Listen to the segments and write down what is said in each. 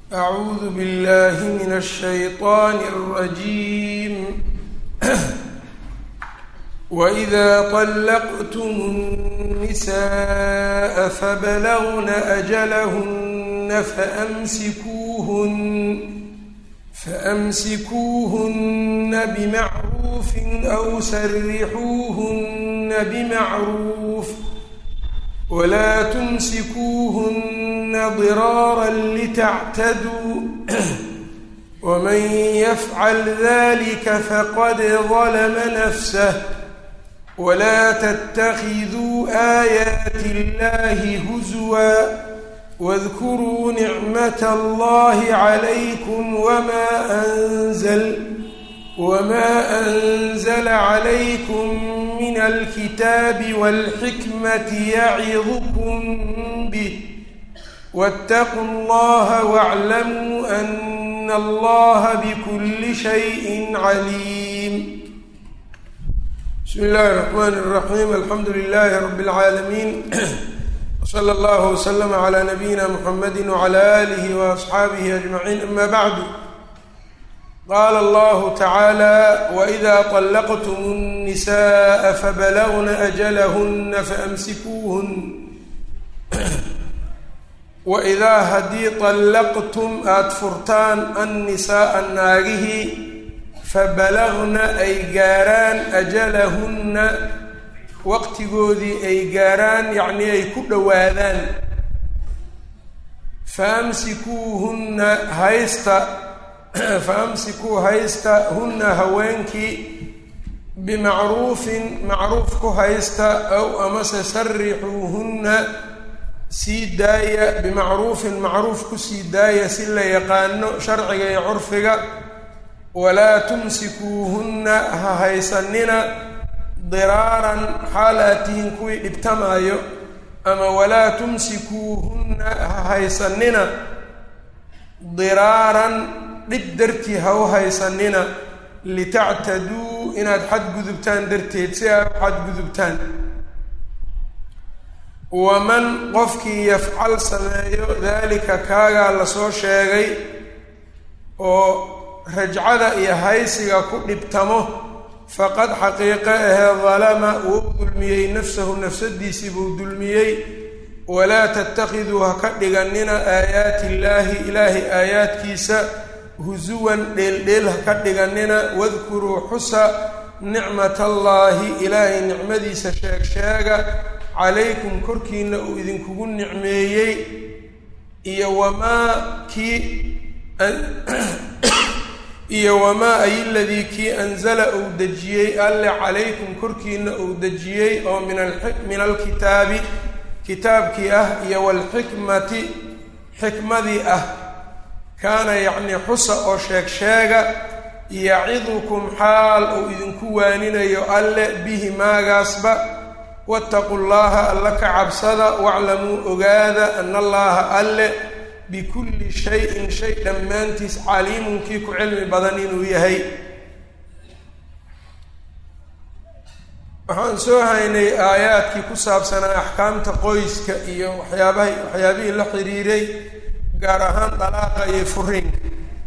أعوذ بالله من الشيطان الرجيم وإذا طلقتم النساء فبلغن أجلهن فأمسكوهن فأمسكوهن بمعروف أو سرحوهن بمعروف ولا تمسكوهن ضرارا لتعتدوا ومن يفعل ذلك فقد ظلم نفسه ولا تتخذوا آيات الله هزوا واذكروا نعمة الله عليكم وما أنزل وما أنزل عليكم من الكتاب والحكمة يعظكم به واتقوا الله واعلموا أن الله بكل شيء عليم بسم الله الرحمن الرحيم الحمد لله رب العالمين وصلى الله وسلم على نبينا محمد وعلى آله وأصحابه أجمعين أما بعد qaala allahu tacaala waidaa طallaqtum الnisaءa fabalagna ajalahuna faamsikuuhun waidaa haddii طallaqtum aada furtaan annisaaa naagihii fabalagna ay gaaraan ajalahunna waqtigoodii ay gaaraan yacnii ay ku dhowaadaan faamsikuuhunna haysta faamsikuu haysta hunna haweenkii bimacruufin macruuf ku haysta ow amase sarixuuhunna sii daaya bimacruufin macruuf ku sii daaya si la yaqaano sharciga iyo curfiga walaa tumsikuuhunna ha haysanina diraaran xaal aad tihiin kuwii dhibtamaayo ama walaa tumsikuuhunna ha haysanina diraaran dhib dartii ha u haysanina litactaduu inaad xadgudubtaan darteed si aad u xadgudubtaan waman qofkii yafcal sameeyo daalika kaagaa lasoo sheegay oo rajcada iyo haysiga ku dhibtamo faqad xaqiiqe ahee dalama wuu dulmiyey nafsahu nafsadiisii buu dulmiyey walaa tattakhiduu ha ka dhiganina aayaati illaahi ilaahay aayaadkiisa husuwan dheeldheel ha ka dhiganina wadkuruu xusa nicmat allaahi ilaahay nicmadiisa sheeg sheega calaykum korkiina uu idinkugu nicmeeyey iyo wamaa kii iyo wamaa ay ladii kii anzala uu dejiyey alle calaykum korkiina uu dejiyey oo min min alkitaabi kitaabkii ah iyo waalxikmati xikmadii ah kaana yacnii xusa oo sheeg sheega yacidukum xaal uu idinku waaninayo alle bihi maagaasba wattaqu llaha alla ka cabsada waclamuu ogaada ana allaha alle bikulli shayin shay dhammaantiis caliimun kii ku cilmi badan inuu yahay waxaan soo haynay aayaadkii ku saabsanaa axkaamta qoyska iyo waxyaabaha waxyaabihii la xiriiray gaar ahaan dalaaqa iyo furiinka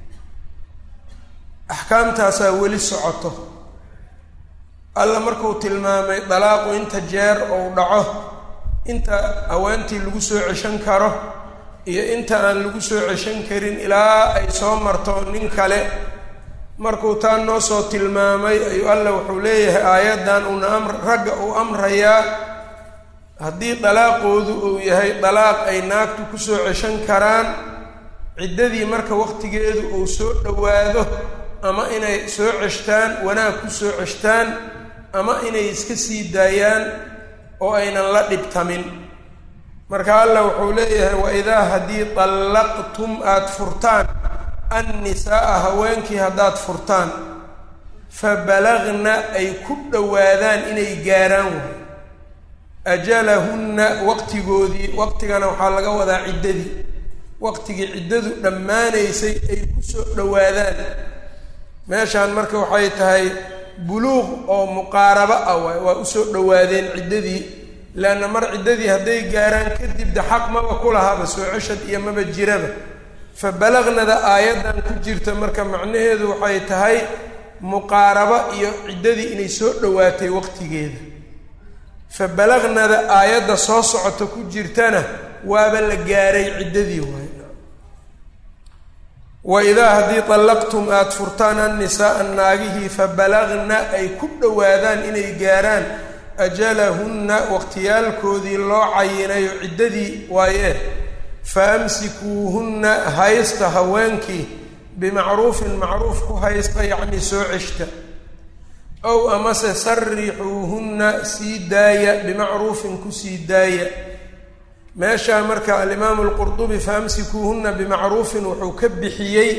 axkaamtaasaa weli socoto alla markuu tilmaamay dalaaqu inta jeer ou dhaco inta haweentii lagu soo ceshan karo iyo inta aan lagu soo ceshan karin ilaa ay soo marto nin kale markuu taa noo soo tilmaamay ayuu alla wuxuu leeyahay aayaddan uuna amr ragga uu amrayaa haddii dalaaqoodu uu yahay dalaaq ay naagtu kusoo ceshan karaan ciddadii marka waqtigeedu uu soo dhowaado ama inay soo ceshtaan wanaag ku soo ceshtaan ama inay iska sii daayaan oo aynan la dhibtamin marka alla wuxuu leeyahay waidaa haddii dallaqtum aada furtaan annisaaa haweenkii haddaad furtaan fa balagna ay ku dhowaadaan inay gaaraan waay ajalahunna waqtigoodii waqtigana waxaa laga wadaa ciddadii waqtigii ciddadu dhammaanaysay ay ku soo dhowaadaan meeshaan marka waxay tahay buluuq oo muqaarabo ah waay waa usoo dhowaadeen ciddadii leanna mar ciddadii hadday gaaraan kadib de xaq maba ku lahaba soo ceshad iyo maba jiraba fa balagnada aayaddan ku jirta marka macnaheedu waxay tahay muqaarabo iyo ciddadii inay soo dhowaatay waqtigeeda fa balagnada aayadda soo socota ku jirtana waaba la gaaray ciddadii waay wa idaa haddii dallaqtum aada furtaan annisaaa naagihii fa balagna ay ku dhowaadaan inay gaaraan ajalahunna waqtiyaalkoodii loo cayinayo ciddadii waaye fa amsikuuhunna haysta haweenkii bimacruufin macruuf ku haysta yacnii soo ceshta ow amase sarixuuhunna sii daaya bimacruufin kusii daaya meeshaa marka alimaamu alqurdubi faamsikuuhunna bimacruufin wuxuu ka bixiyey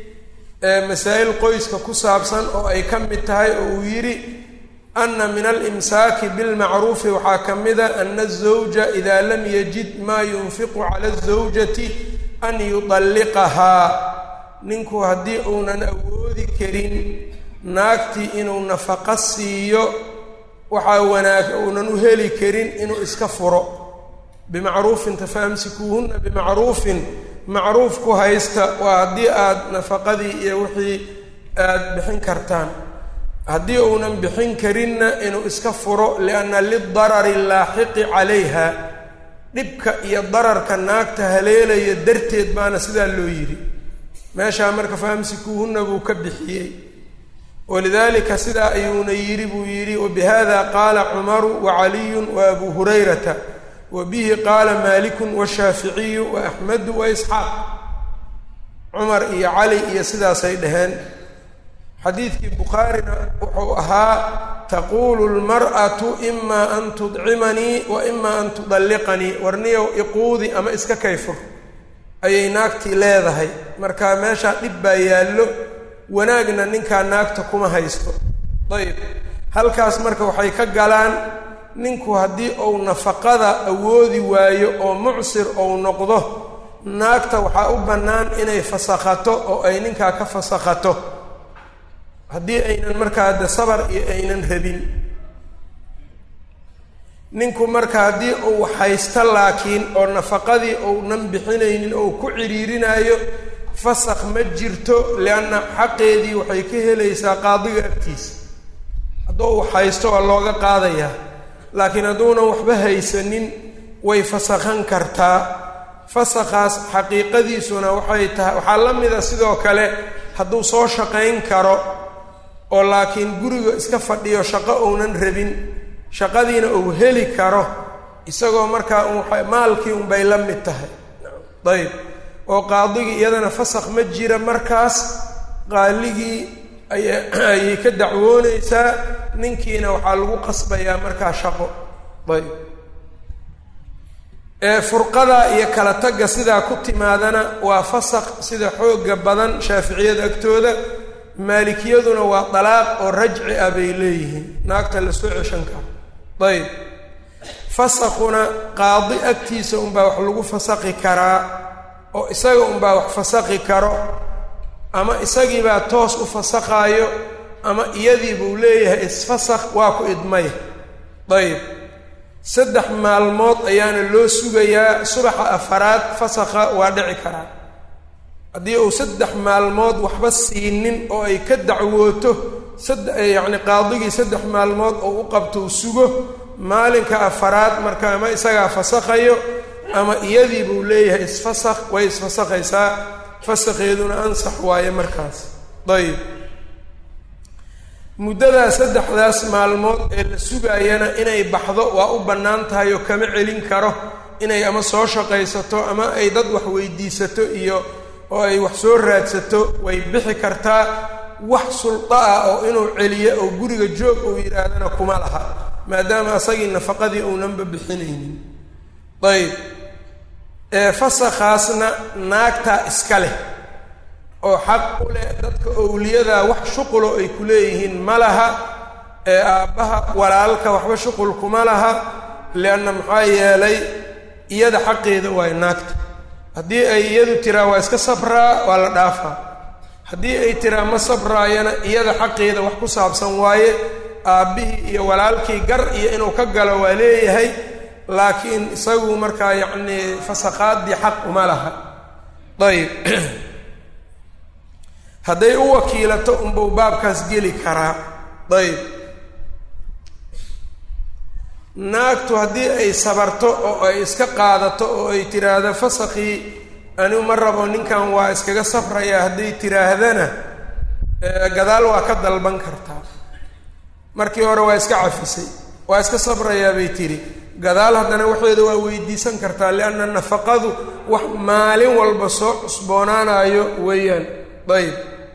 masaa'il qoyska ku saabsan oo ay ka mid tahay oo uu yidhi ana min alimsaaki bilmacruufi waxaa ka mida ana azawja idaa lam yajid maa yunfiqu cala azawjati an yudalliqahaa ninku haddii uunan awoodi karin naagtii inuu nafaqo siiyo waxaa wanaag uunan u heli karin inuu iska furo bimacruufin tafaamsikuuhunna bimacruufin macruuf ku haysta waa haddii aada nafaqadii iyo wixii aada bixin kartaan haddii uunan bixin karinna inuu iska furo lianna lidarari laaxiqi calayha dhibka iyo dararka naagta haleelaya darteed baana sidaa loo yidhi meeshaa marka faamsikuuhunna buu ka bixiyey walidaalika sidaa ayuuna yidhi buu yidhi wabihada qaala cumaru wacaliyun wa abuu hurayrata wa bihi qaala maalikun washaaficiyu wa axmedu wa isxaaq cumar iyo cali iyo sidaasay dhaheen xadiidkii bukhaarina wuxuu ahaa taquulu lmar'atu imaa an tudcimanii wa imaa an tudalliqanii warniyow iquudi ama iska kayfur ayay naagtii leedahay marka meeshaa dhib baa yaallo wanaagna ninkaa naagta kuma haysto ayb halkaas marka waxay ka galaan ninku haddii uu nafaqada awoodi waayo oo mucsir ou noqdo naagta waxaa u bannaan inay fasakhato oo ay ninkaa ka fasakhato haddii aynan markaa de sabar iyo aynan rabin ninku marka haddii uu haysto laakiin oo nafaqadii ounan bixinaynin ou ku ciriirinayo fasakh ma jirto lianna xaqeedii waxay ka helaysaa qaadiga agtiisa hadduu uu haysto waa looga qaadayaa laakiin hadduunan waxba haysanin way fasakhan kartaa fasakhaas xaqiiqadiisuna waxay tahay waxaa la mida sidoo kale hadduu soo shaqayn karo oo laakiin guriga iska fadhiyo shaqo uunan rabin shaqadiina uu heli karo isagoo markaa maalkii unbay la mid tahay ayb oo qaadigii iyadana fasakh ma jira markaas qaaligii ayay ka dacwoonaysaa ninkiina waxaa lagu qasbayaa markaa shaqo ayb furqada iyo kala tagga sidaa ku timaadana waa fasakh sida xooga badan shaaficiyada agtooda maalikiyaduna waa dalaaq oo rajci ah bay leeyihiin naagta la soo ceshan karo ayb fasakhuna qaadi agtiisa unbaa wax lagu fasakhi karaa oo isaga unbaa wax fasakhi karo ama isagiibaa toos u fasakhaayo ama iyadii buu leeyahay isfasakh waa ku idmay ayb saddex maalmood ayaana loo sugayaa subaxa afaraad fasakha waa dhici karaa haddii uu saddex maalmood waxba siinin oo ay ka dacwooto sad yacni qaadigii saddex maalmood oo u qabto u sugo maalinka afaraad marka ama isagaa fasakhayo ama iyadii buu leeyahay isfasakh way isfasakhaysaa fasakheeduna ansax waaye markaas ayib muddadaa saddexdaas maalmood ee la sugaayana inay baxdo waa u bannaan tahay oo kama celin karo inay ama soo shaqaysato ama ay dad wax weydiisato iyo oo ay wax soo raadsato way bixi kartaa wax sulda ah oo inuu celiyo oo guriga joog uu yidhaahdana kuma laha maadaama asagii nafaqadii uunanba bixinaynin ayb fasakhaasna naagtaa iska leh oo xaq u leh dadka owliyadaa wax shuqulo ay ku leeyihiin ma laha ee aabbaha walaalka waxba shuqul kuma laha lianna maxaa yeelay iyada xaqeeda waay naagta haddii ay iyadu tiraa waa iska sabraa waa la dhaafaa haddii ay tiraa ma sabraayana iyada xaqeeda wax ku saabsan waaye aabbihii iyo walaalkii gar iyo inuu ka galo waa leeyahay laakiin isagu markaa yacnii fasakhaadii xaq uma laha ayb hadday u wakiilato unbuu baabkaas geli karaa ayb naagtu haddii ay sabarto oo ay iska qaadato oo ay tiraahdo fasakii anigu ma rabo ninkan waa iskaga safrayaa hadday tiraahdana gadaal waa ka dalban kartaa markii hore waa iska cafisay waa iska sabrayaa bay tiri gadaal haddana waxeeda waa weydiisan kartaa lianna nafaqadu wax maalin walba soo cusboonaanayo weeyaan ayb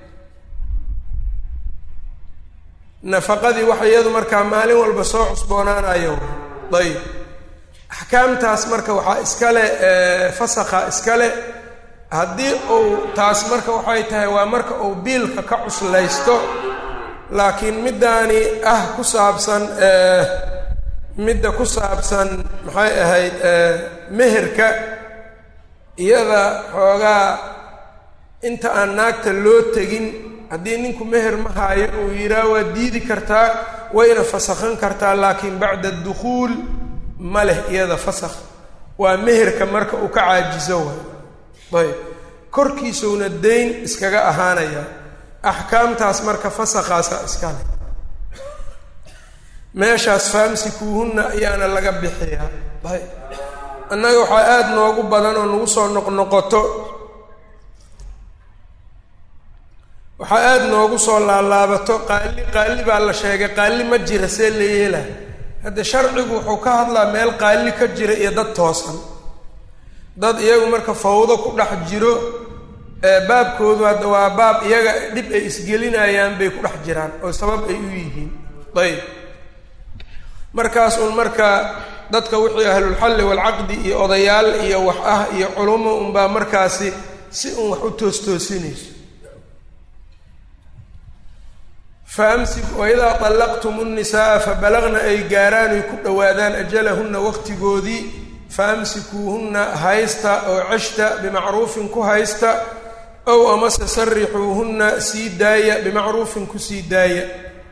nafaqadii wax iyadu markaa maalin walba soo cusboonaanayo ayb axkaamtaas marka waxaa iskale fasakha iskale haddii uu taas marka waxay tahay waa marka uu biilka ka cuslaysto laakiin middaani ah ku saabsan midda ku saabsan maxay ahayd meherka iyada xoogaa inta aan naagta loo tegin haddii ninku meher ma haayo uu yidhaah waa diidi kartaa wayna fasakhan kartaa laakiin bacda dukhuul ma leh iyada fasakh waa meherka marka uu ka caajiso waay ayb korkiisuna dayn iskaga ahaanaya axkaamtaas marka fasakhaasa iskale meeshaas faamsikuuhunna ayaana laga bixiyaa ayb annaga waxaa aada noogu badan oo nagu soo noqnoqoto waxaa aada noogu soo laalaabato qaali qaali baa la sheegay qaali ma jira see la yeela hadde sharcigu wuxuu ka hadlaa meel qaali ka jira iyo dad toosan dad iyagu marka fawdo ku dhex jiro baabkoodu hadda waa baab iyaga dhib ay isgelinayaan bay ku dhex jiraan oo sabab ay u yihiin ayb markaas uun marka dadka wixii ahlulxalli waalcaqdi iyo odayaal iyo wax ah iyo culumo unbaa markaasi si uun wax u toostoosinayso faamsi waidaa طallaqtum الnisaaa fabalagna ay gaaraan ay ku dhowaadaan ajalahunna waqtigoodii faamsikuuhunna haysta oo ceshta bimacruufin ku haysta ow amase sarixuuhunna sii daaya bimacruufin ku sii daaya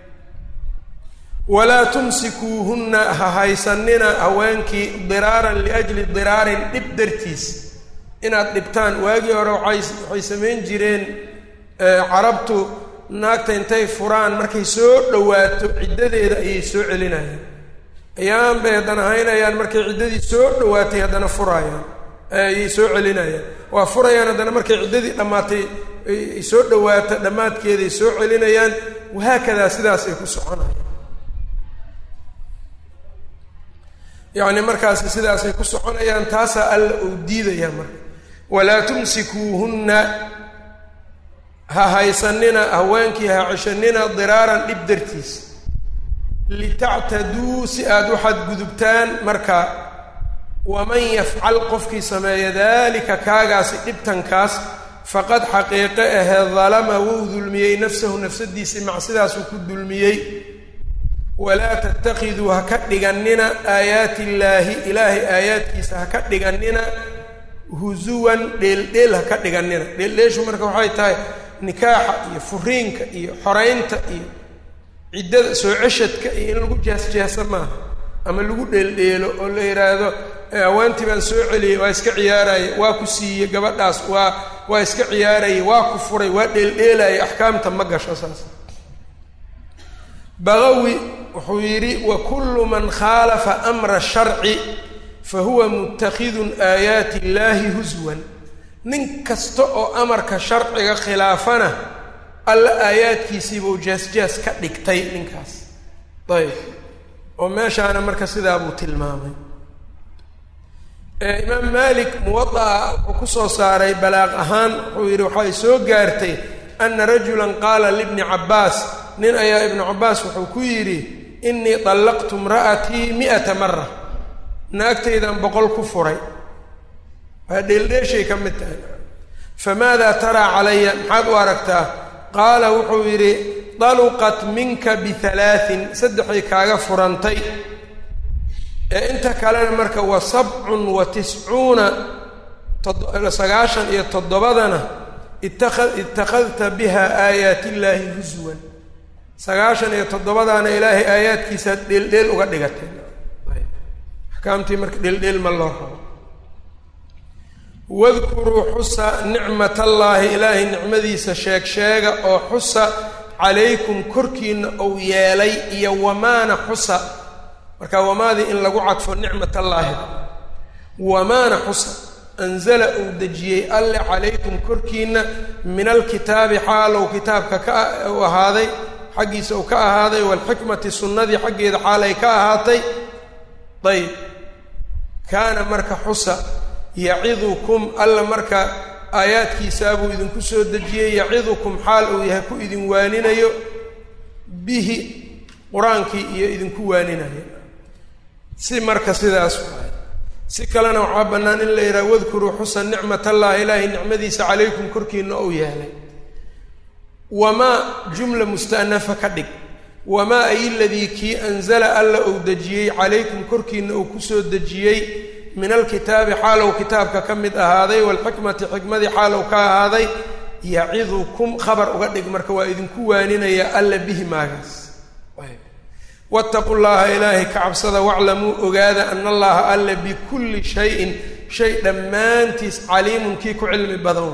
walaa tumsikuuhunna ha haysanina haweenkii diraaran liajli diraarin dhib dartiis inaad dhibtaan waagii hore waay waxay samayn jireen carabtu naagta intay furaan markay soo dhowaato ciddadeeda ayay soo celinayaan ayaan bay haddana haynayaan markay ciddadii soo dhowaatay haddana furaayaan ayay soo celinayaan waa furayaan haddana markay ciddadii dhammaatay ay soo dhowaato dhammaadkeeday soo celinayaan wahaakadaa sidaasay ku soconayaan yacni markaasi sidaasay ku soconayaan taasaa alla uu diidayaa marka walaa tumsikuuhunna ha haysanina haweenkii ha ceshanina diraaran dhib dartiis litactaduu si aada u xadgudubtaan marka waman yafcal qofkii sameeya daalika kaagaasi dhibtankaas faqad xaqiiqe ahee dalama wuu dulmiyey nafsahu nafsadiisii macsidaasuu ku dulmiyey walaa tatakiduu ha ka dhigannina aayaati illaahi ilaahay aayaadkiisa ha ka dhigannina husuwan dheeldheel ha ka dhigannina dheeldheeshu marka waxay tahay nikaaxa iyo furiinka iyo xoraynta iyo ciddada soo ceshadka iyo in lagu jees-jeesa maaha ama lagu dheeldheelo oo la yidhaahdo haweentii baan soo celiyey waa iska ciyaaraya waa ku siiyey gabadhaas waa waa iska ciyaaraya waa ku furay waa dheeldheelaya axkaamta ma gasho saas baqawi wuxuu yidhi wa kullu man khaalafa amra sharci fa huwa mutakidun aayaati illaahi huswan nin kasta oo amarka sharciga khilaafana alla aayaadkiisiibuu jaas-jaas ka dhigtay ninkaas ayb oo meeshaana marka sidaa buu tilmaamay imaam malik muwadaa wuxuu ku soo saaray balaaq ahaan wuxuu yidhi waxay soo gaartay ana rajulan qaala libni cabbaas nin ayaa ibnu cabbaas wuxuu ku yidhi innii dallaqtu imra'atii mi'ata mara naagtaydan boqol ku furay waa dheeldheeshay ka mid tahay famaadaa taraa calaya maxaad u aragtaa qaala wuxuu yidhi daluqat minka bihalaatin saddexay kaaga furantay ee inta kalena marka wa sabcun wa tiscuuna sagaashan iyo toddobadana itaa ittakhadta biha aayaat illaahi huswan sagaashan iyo toddobadaana ilaahay aayaadkiisaad dheeldheel uga dhigatay axkaamtii marka dheeldheel ma loo rabo wadkuruu xusa nicmatallaahi ilaahay nicmadiisa sheeg sheega oo xusa calaykum korkiina uu yeelay iyo wamaana xusa marka wamaadii in lagu cadfo nicmatallaahi wamaana xusa anzala uu dejiyey alle calaykum korkiina min alkitaabi xaalow kitaabka ka u ahaaday xaggiisa uu ka ahaaday waalxikmati sunnadii xaggeeda xaal ay ka ahaatay ayb kaana marka xusa yacidukum alla marka aayaadkiisaabuu idinku soo dejiyey yacidukum xaal uu yahay ku idin waaninayo bihi qur-aankii iyo idinku waaninayo si marka sidaas waay si kalena waxaa bannaan in la yidhaha wadkuruu xusa nicmatallahi ilaahay nicmadiisa calaykum korkiina ou yeelay wamaa jumla musta'nafa ka dhig wamaa ay ladii kii anzala alla uu dejiyey calaykum korkiina uu kusoo dejiyey min alkitaabi xaalow kitaabka ka mid ahaaday waalxikmati xikmadii xaalow ka ahaaday yacidukum khabar uga dhig marka waa idinku waaninaya alla bihi maagaas wattaqu llaha ilaahay ka cabsada waclamuu ogaada ana allaha alla bikulli shayin shay dhammaantiis caliimun kii ku cilmi badan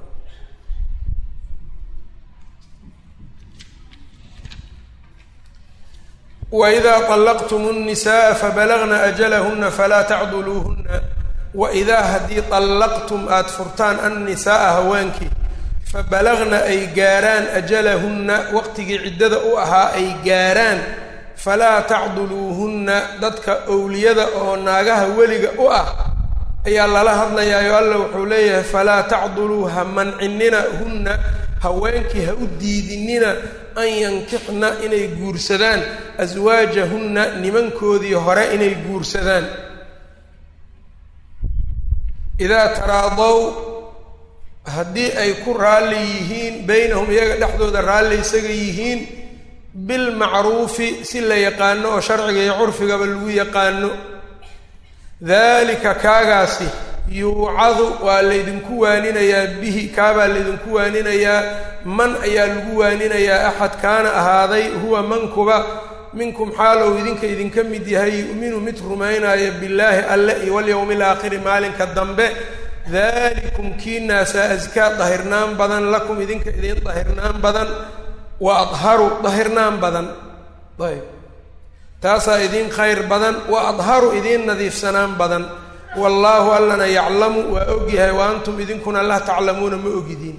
waidaa طallaqtum الnisaءa fabalagna ajalahuna falaa tacduluuhuna waidaa haddii طallaqtum aada furtaan annisaaa haweenkii fabalagna ay gaaraan ajalahunna waqtigii ciddada u ahaa ay gaaraan falaa tacduluuhunna dadka owliyada oo naagaha weliga u ah ayaa lala hadlayaayo alla wuxuu leeyahay falaa tacduluu ha mancinina hunna haweenkii ha u diidinina an yankixna inay guursadaan aswaajahunna nimankoodii hore inay guursadaan idaa taraadow haddii ay ku raalli yihiin beynahum iyaga dhexdooda raalli isaga yihiin bilmacruufi si la yaqaano oo sharciga iyo curfigaba lagu yaqaano daalika kaagaasi yuucadu waa laydinku waaninayaa bihi kaabaa laydinku waaninayaa man ayaa lagu waaninayaa axad kaana ahaaday huwa mankuba minkum xaalow idinka idinka mid yahay yu'minu mid rumaynaya billaahi alle iyo walyowmi alaakhiri maalinka dambe dalikum kiinaasaa askaa dahirnaan badan lakum idinka idin dahirnaan badan wa adharu dahirnaan badan ayb taasaa idiin khayr badan wa adharu idiin nadiifsanaan badan wallaahu allana yaclamu waa ogyahay wa antum idinkuna laa taclamuuna ma ogidiin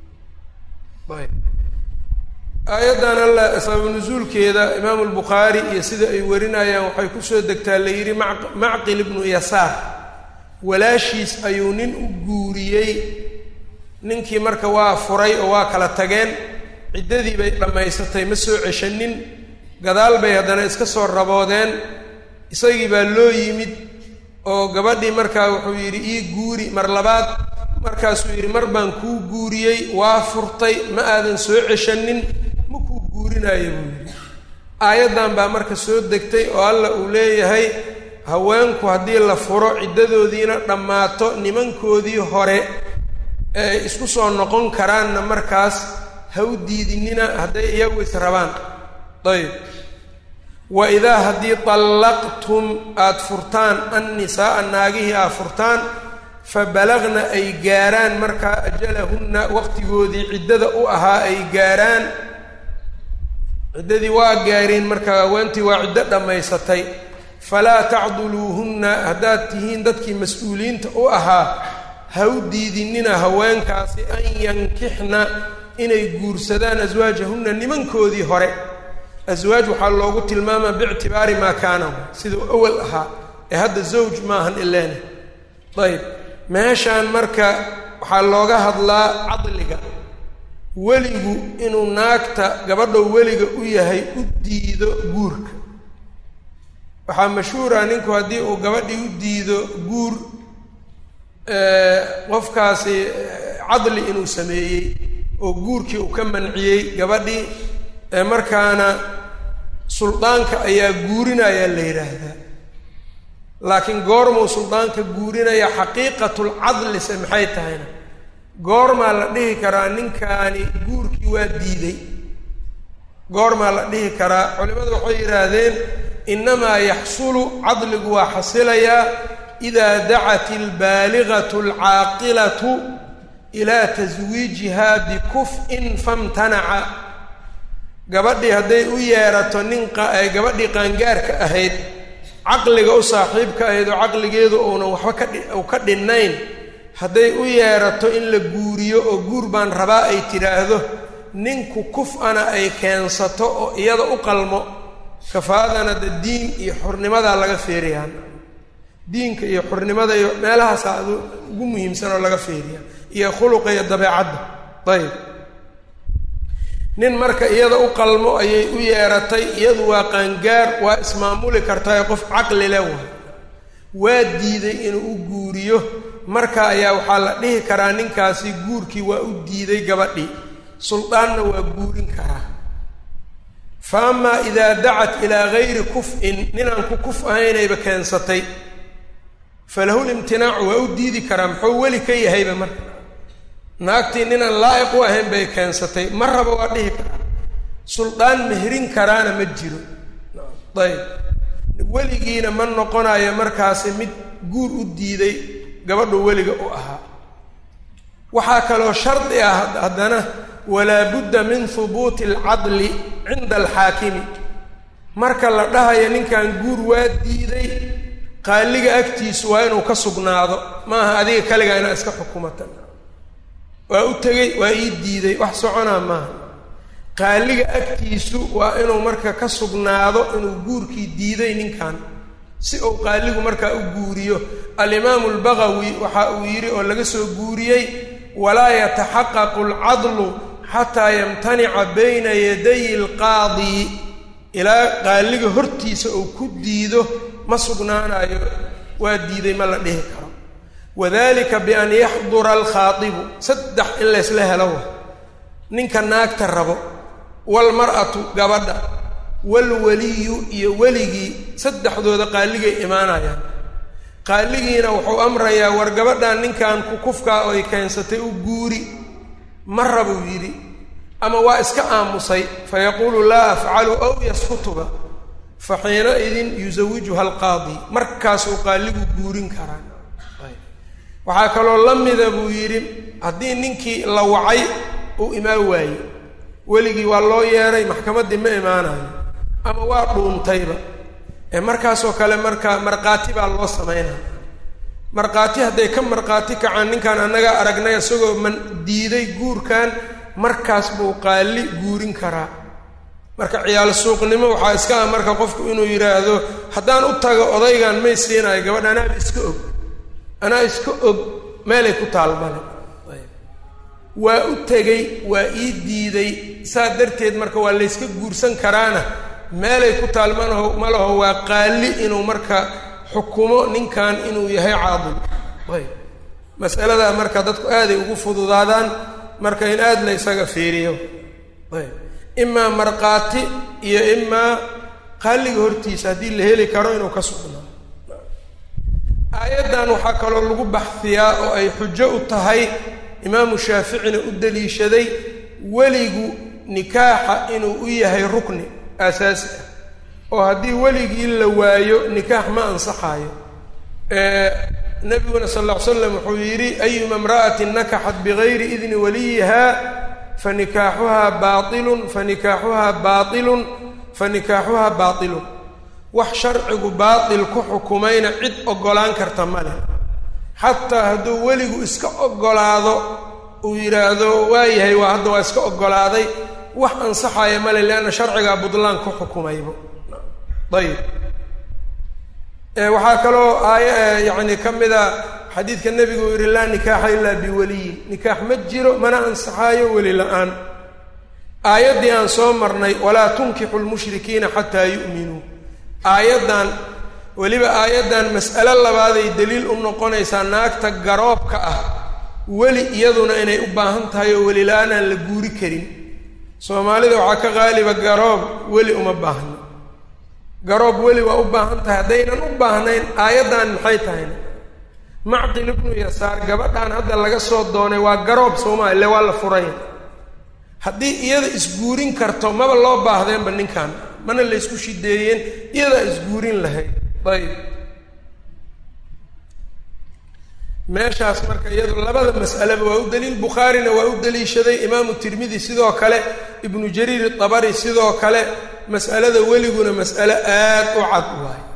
ayb aayaddan alla sababu nusuulkeeda imaamu lbukhaari iyo sida ay warinayaan waxay kusoo degtaa la yidhi macqil ibnu yasaar walaashiis ayuu nin u guuriyey ninkii marka waa furay oo waa kala tageen ciddadii bay dhammaysatay ma soo ceshanin gadaal bay haddana iska soo raboodeen isagii baa loo yimid oo gabadhii markaa wuxuu yidhi ii guuri mar labaad markaasuu yidhi mar baan kuu guuriyey waa furtay ma aadan soo ceshanin ma kuu guurinaayo buu yidhi aayaddan baa marka soo degtay oo alla uu leeyahay haweenku haddii la furo ciddadoodiina dhammaato nimankoodii hore ee isku soo noqon karaanna markaas ha u diidinina hadday iyagu is rabaan ayb wa idaa haddii dallaqtum aada furtaan annisaaa naagihii aad furtaan fa balagna ay gaaraan markaa ajalahunna waqtigoodii ciddada u ahaa ay gaaraan ciddadii waa gaareen markaa haweentii waa ciddo dhammaysatay falaa tacduluuhunna haddaad tihiin dadkii mas-uuliyiinta u ahaa ha u diidinina haweenkaasi an yankixna inay guursadaan aswaajahunna nimankoodii hore aswaaj waxaa loogu tilmaamaa biictibaari maa kaana siduu awal ahaa ee hadda zawj maahan ileene ayb meeshaan marka waxaa looga hadlaa cadliga weligu inuu naagta gabadhow weliga u yahay u diido guurka waxaa mashhuura ninku haddii uu gabadhii u diido guur qofkaasi cadli inuu sameeyey oo guurkii uu ka manciyey gabadhii markaana suldaanka ayaa guurinayaa la yidhaahdaa laakiin goormuu suldaanka guurinaya xaqiiqatulcadlise maxay tahayna goormaa la dhihi karaa ninkaani guurkii waa diiday goormaa la dhihi karaa culimmadu waxay yidhaahdeen innamaa yaxsulu cadligu waa xasilayaa idaa dacat albaaligatu alcaaqilatu ilaa taswiijihaa bikuf-in famtanaca gabadhii hadday u yeerato nin gabadhii qaangaarka ahayd caqliga u saaxiibka ahayd oo caqligeedu uunan waxba ka ka dhinnayn hadday u yeerato in la guuriyo oo guur baan rabaa ay tidhaahdo ninku kuf-ana ay keensato oo iyada u qalmo kafaadana de diin iyo xurnimadaa laga feeriyaa diinka iyo xurnimada iyo meelahaasaa adu ugu muhiimsan oo laga feeriya iyo khuluqa iyo dabeecadda ayb nin marka iyada u qalmo ayay u yeeratay iyadu waa qaangaar waa ismaamuli kartae qof caqli le waay waa diiday inuu u guuriyo marka ayaa waxaa la dhihi karaa ninkaasi guurkii waa u diiday gabadhii suldaanna waa guurin karaa fa amaa idaa dacat ilaa gayri kuf-in ninaan ku kuf ahaynayba keensatay falahu limtinaacu waa u diidi karaa muxuu weli ka yahayba marka naagtii ninaan laa'iq u ahayn bay keensatay ma raba waa dhihi karaa suldaan mehrin karaana ma jiro ayb weligiina ma noqonayo markaasi mid guur u diiday gabadhu weliga u ahaa waxaa kaloo shardi ah haddana walaa budda min hubuuti alcadli cinda alxaakimi marka la dhahayo ninkan guur waa diiday qaaliga agtiisu waa inuu ka sugnaado maaha adiga kaligaa inaa iska xukumata waa u tegey waa ii diiday wax soconaa maaha qaaliga agtiisu waa inuu marka ka sugnaado inuu guurkii diiday ninkan si uu qaaligu markaa u guuriyo alimaamu albagawi waxa uu yidhi oo laga soo guuriyey walaa yataxaqaqu alcadlu xataa yamtanica bayna yaday alqaadi ilaa qaaliga hortiisa uu ku diido ma sugnaanayo waa diiday ma la dhihi karo wadalika bian yaxdura alkhaadibu saddex in laysla helo wa ninka naagta rabo waalmar'atu gabadha waalwaliyu iyo weligii saddexdooda qaaligay imaanayaan qaaligiina wuxuu amrayaa war gabadhan ninkan kukufkaa oo ay keensatay u guuri ma rabuu yidhi ama waa iska aamusay fayaquulu laa afcalu aw yaskutuba fa xiinaidin yusawijuha alqaadi markaasuu qaaligu guurin karaa waxaa kaloo la mida buu yidhi haddii ninkii la wacay uu imaan waaye weligii waa loo yeeray maxkamaddii ma imaanayo ama waa dhuuntayba ee markaasoo kale marka markhaati baa loo samaynaya markhaati hadday ka markhaati kacaan ninkan annagaa aragnay isagoo man diiday guurkan markaas buu qaali guurin karaa marka ciyaal suuqnimo waxaa iska ah marka qofku inuu yidhaahdo haddaan u tago odaygan may siinayo gabadha anaaba iska og anaa iska og meelay ku taalmale waa u tegey waa ii diiday saa darteed marka waa layska guursan karaana meelay ku taalmanaho ma laho waa qaali inuu marka xukumo ninkan inuu yahay caadil ayb masaladaa marka dadku aaday ugu fududaadaan marka in aada la ysaga fiiriyo ayb imaa markhaati iyo imaa qaaliga hortiisa haddii la heli karo inuu ka sugnaa aayaddan waxaa kaloo lagu baxfiyaa oo ay xujo u tahay imaamu shaaficina u daliishaday weligu nikaaxa inuu u yahay rukni aasaasi ah oo haddii weligii la waayo nikaax ma ansaxaayo nabiguna sal lla ly slam wuxuu yidhi ayuma imra'atin nakaxat bigayri idni waliyiha fanikaaxuhaa baailun fanikaaxuhaa baailun fanikaaxuhaa baailun wax sharcigu baatil ku xukumayna cid oggolaan karta ma leh xataa hadduu weligu iska oggolaado uu yidhaahdo waayahay waa hadda waa iska oggolaaday wax ansaxaya male leanna sharcigaa budlaan ku xukumaybo ayib waxaa kaloo aaya yacni ka mida xadiidka nebigu uu yidhi laa nikaaxa ilaa biwaliyin nikaax ma jiro mana ansaxaayo weli la-aan aayaddii aan soo marnay walaa tunkixu lmushrikiina xataa yu'minuu aayaddan weliba aayaddan mas'alo labaaday daliil u noqonaysaa naagta garoobka ah weli iyaduna inay u baahan tahay oo weli la-aanaan la guuri karin soomaalida waxaa ka qaaliba garoob weli uma baahno garoob weli waa u baahan tahay haddaynan u baahnayn aayaddan maxay tahayna macqil ibnu yasaar gabadhan hadda laga soo doonay waa garoob sooma ile waa la furay haddii iyada isguurin karto maba loo baahdeenba ninkan mana la ysku shideeyeen iyadaa isguurin lahayd ayb meeshaas marka iyado labada mas'aleba waa u daliil bukhaarina waa u daliishaday imaamu tirmidi sidoo kale ibnu jariir dabari sidoo kale mas'alada weliguna mas'alo aad u cad waayo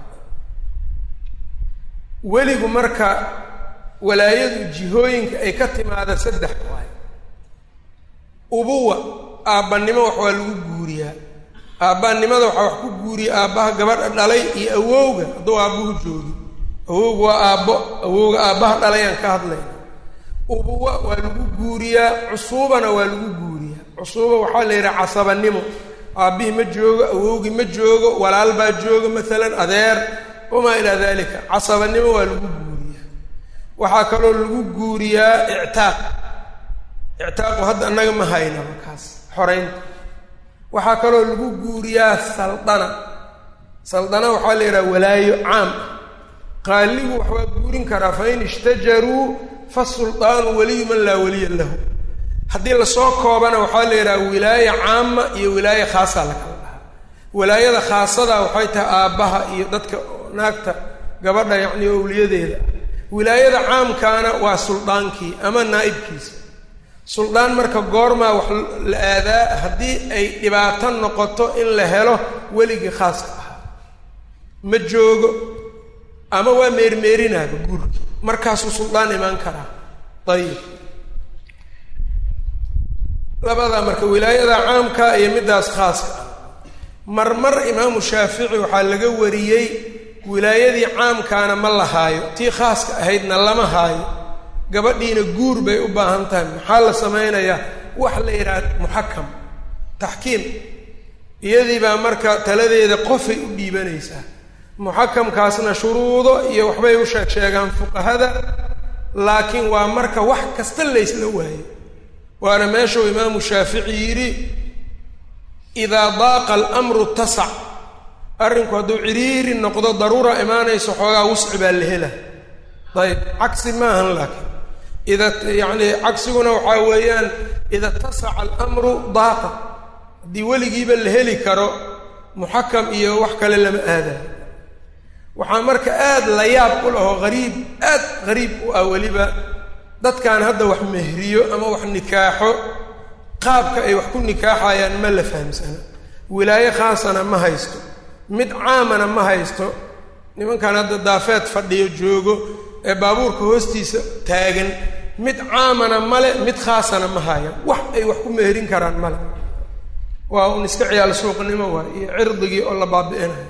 weligu marka walaayadu jihooyinka ay ka timaada saddex waayo ubuwa aabbanimo wax waa lagu guuriyaa aabbanimada waxaa wax ku guuriya aabbaha gabadha dhalay iyo awowga hadduu aabbuhu joogi awowga waa aabbo awowga aabbaha dhalayaan ka hadlayna ubuwa waa lagu guuriyaa cusuubana waa lagu guuriyaa cusuuba waxaa la yidhaha casabanimo aabbihii ma joogo awowgii ma joogo walaal baa jooga maalan adeer wamaa ilaa dalika casabanimo waa lagu guuriyaa waxaa kaloo lagu guuriyaa ictaaq ictaaqu hadda annaga ma haynaba kaas xoraynta waxaa kaloo lagu guuriyaa saldana saldana waxaa la yidhaha walaayo caam qaaligu wax waa guurin karaa fain ishtajaruu fasuldaanu waliyu man laa waliya lahu haddii lasoo koobana waxaa la yidhaha wilaaya caama iyo wilaaya khaasaa la kala dhahaa wilaayada khaasada waxay tahay aabbaha iyo dadka naagta gabadha yacni owliyadeeda wilaayada caamkaana waa suldaankii ama naa'ibkiisa suldaan marka goormaa wax la aadaa haddii ay dhibaato noqoto in la helo weligii khaaska ahaa ma joogo ama waa meermeerinaaba guurkii markaasuu suldaan imaan karaa ayib labadaa marka wilaayada caamka iyo middaas khaaska ah marmar imaamu shaafici waxaa laga wariyey wilaayadii caamkaana ma la haayo tii khaaska ahaydna lama haayo gabadhiina guur bay u baahan tahay maxaa la samaynayaa wax la yidhaha muxakam taxkiim iyadii baa marka taladeeda qofay u dhiibanaysaa muxakamkaasna shuruudo iyo waxbay u sheeg sheegaan fuqahada laakiin waa marka wax kasta laysla waayo waana meeshuu imaamu shaafici yidhi idaa daaqa alamru tasac arrinku hadduu ciriiri noqdo daruura imaanayso xoogaa wusci baa la hela ayb cagsi maahan laakiin ida yacni cagsiguna waxaa weeyaan ida tasaca alamru daaqa haddii weligiiba la heli karo muxakam iyo wax kale lama aadayo waxaa marka aad la yaab u lahoo hariib aad hariib u ah weliba dadkan hadda wax mehriyo ama wax nikaaxo qaabka ay wax ku nikaaxayaan ma la fahamsana wilaayo khaasana ma haysto mid caamana ma haysto nimankan hadda daafeed fadhiyo joogo ee baabuurka hoostiisa taagan mid caamana male mid khaasana ma haya wax ay wax ku meherin karaan male waa un iska ciyaal suuqnimo waay iyo cirdigii oo la baabi'inayo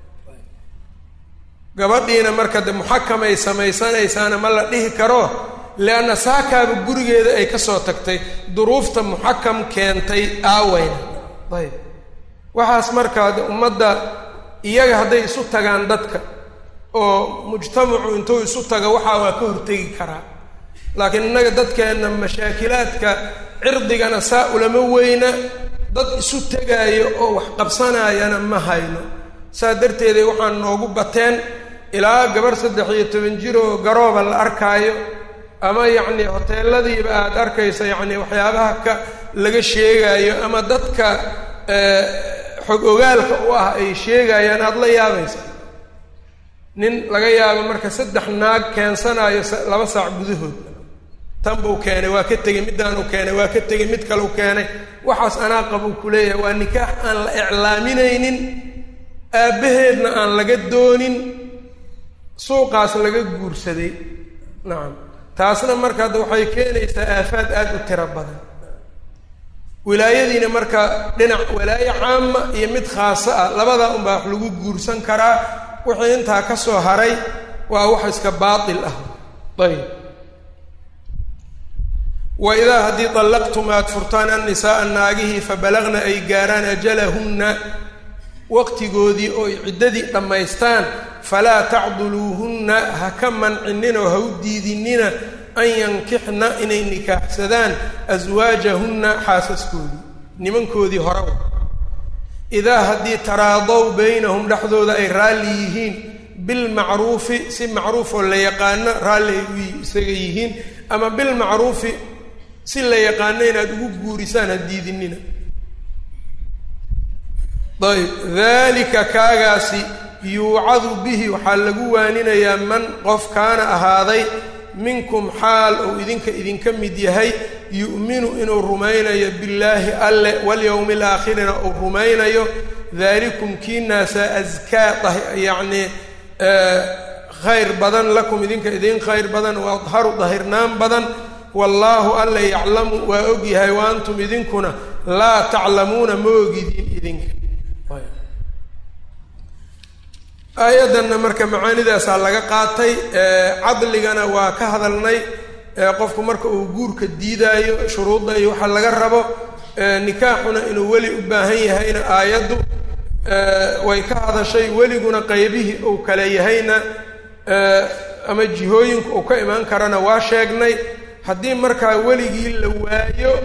gabadhiina marka de muxakamay samaysanaysaana ma la dhihi karo leanna saakaaba gurigeeda ay ka soo tagtay duruufta muxakam keentay aaweyna ayb waxaas markaa de ummadda iyaga hadday isu tagaan dadka oo mujtamacu intuu isu taga waxaa waa ka hortegi karaa laakiin innaga dadkeenna mashaakilaadka cirdigana saa ulama weyna dad isu tegaayo oo wax qabsanaayana ma hayno saa darteeday waxaan noogu bateen ilaa gabarh saddex iyo toban jir oo garooba la arkaayo ama yacni hoteeladiiba aada arkaysa yacni waxyaabaha ka laga sheegaayo ama dadka xog ogaalka u ah ay sheegayaan aada la yaabaysa nin laga yaabo marka saddex naag keensanaayo laba saac gudahood tan buu keenay waa ka tegey middaanuu keenay waa ka tegey mid kaleu keenay waxaas anaa qabuu ku leeyahay waa nikaax aan la iclaaminaynin aabbaheedna aan laga doonin suuqaas laga guursaday nacam taasna marka hadda waxay keenaysaa aafaad aada u tiro badan wilaayadiina marka dhinac walaayo caama iyo mid khaaso ah labadaa unbaa wax lagu guursan karaa wixii intaa ka soo haray waa wax iska baatil ah ayb wa idaa haddii dallaqtum aad furtaan annisaaa naagihii fabalagna ay gaaraan ajalahunna waqtigoodii oo ay ciddadii dhammaystaan falaa tacduluuhunna ha ka mancinin oo ha u diidinina an yankixna inay nikaaxsadaan aswaajahunna xaasaskoodii nimankoodii horaw idaa haddii taraadow baynahum dhexdooda ay raalli yihiin bilmacruufi si macruufoo la yaqaano raalli ay u isaga yihiin ama bilmacruufi si la yaqaano inaad ugu guurisaan ha diidinina ayb dalika kaagaasi yuucadu bihi waxaa lagu waaninayaa man qof kaana ahaaday minkum xaal uu idinka idinka mid yahay yu'minu inuu rumaynayo billaahi alle walyowmi alaakhirina uu rumaynayo daalikum kiinaasa askaa yacnii khayr badan lakum idinka idin khayr badan wa adharu dahirnaan badan wallaahu alla yaclamu waa og yahay wa antum idinkuna laa taclamuuna ma ogidin idinka aayaddanna marka macaanidaasaa laga qaatay cadligana waa ka hadalnay qofku marka uu guurka diidaayo shuruudda iyo waxa laga rabo nikaaxuna inuu weli u baahan yahayna aayaddu way ka hadashay weliguna qeybihii uu kale yahayna ama jihooyinku uu ka imaan karana waa sheegnay haddii markaa weligii la waayo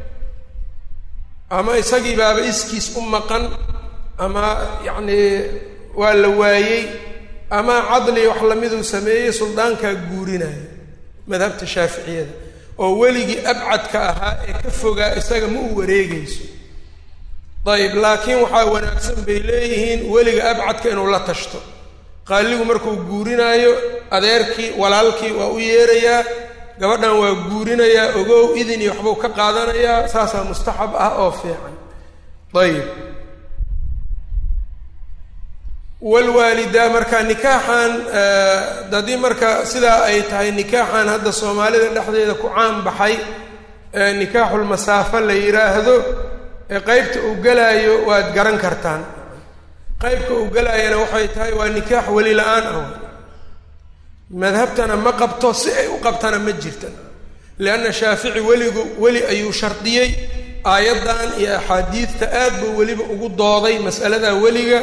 ama isagii baaba iskiis u maqan ama yacnii waa la waayey ama cadli wax lamiduu sameeyey suldaankaa guurinaya madhabta shaaficiyada oo weligii abcadka ahaa ee ka fogaa isaga ma u wareegayso dayib laakiin waxaa wanaagsan bay leeyihiin weliga abcadka inuu la tashto qaaligu markuu guurinaayo adeerkii walaalkii waa u yeerayaa gabadhan waa guurinayaa ogow idin iyo waxbuu ka qaadanayaa saasaa mustaxab ah oo fiican ayib walwaalidaa marka nikaaxan haddii marka sidaa ay tahay nikaaxan hadda soomaalida dhexdeeda ku caan baxay nikaaxulmasaafo la yidhaahdo qeybta uu gelaayo waad garan kartaan qeybka uu gelaayana waxay tahay waa nikaax weli la-aan ah madhabtana ma qabto si ay u qabtana ma jirtan lianna shaafici weligu weli ayuu shardiyey aayaddan iyo axaadiidta aad buu weliba ugu dooday mas'alada weliga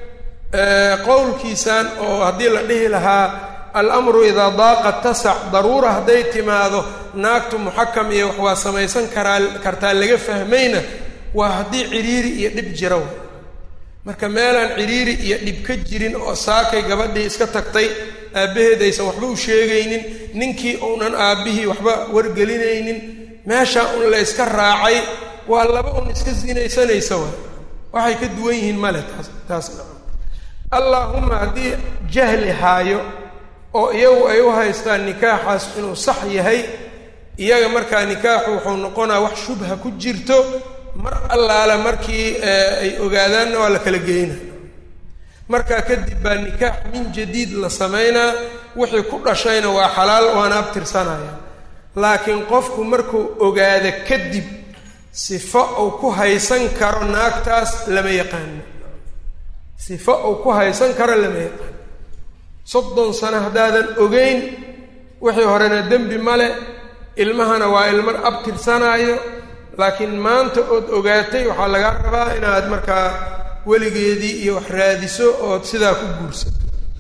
qowlkiisan oo haddii la dhihi lahaa alamru idaa daaqa tasac daruura hadday timaado naagtu muxakam iyo wax waa samaysan karaa kartaa laga fahmayna waa haddii cidhiiri iyo dhib jira marka meelaan cidhiiri iyo dhib ka jirin oo saakay gabadhii iska tagtay aabbaheed aysan waxba u sheegaynin ninkii uunan aabbihii waxba wargelinaynin meeshaa un la yska raacay waa laba un iska sinaysanaysa wa waxay ka duwan yihiin male taas taasna allaahuma haddii jahli haayo oo iyagu ay u haystaan nikaaxaas inuu sax yahay iyaga markaa nikaaxu wuxuu noqonaa wax shubha ku jirto mar allaala markii ay ogaadaanna waa la kala geyna markaa kadib baa nikaax min jadiid la samaynaa wixii ku dhashayna waa xalaal waana abtirsanaya laakiin qofku markuu ogaado kadib sifo uu ku haysan karo naagtaas lama yaqaano sifo uu ku haysan karo lama yaqaano soddon sano haddaadan ogeyn wixii horena dembi male ilmahana waa ilmo abtirsanaayo laakiin maanta ood ogaatay waxaa lagaa rabaa inaad markaa weligeedii iyo wax raadiso ood sidaa ku guursato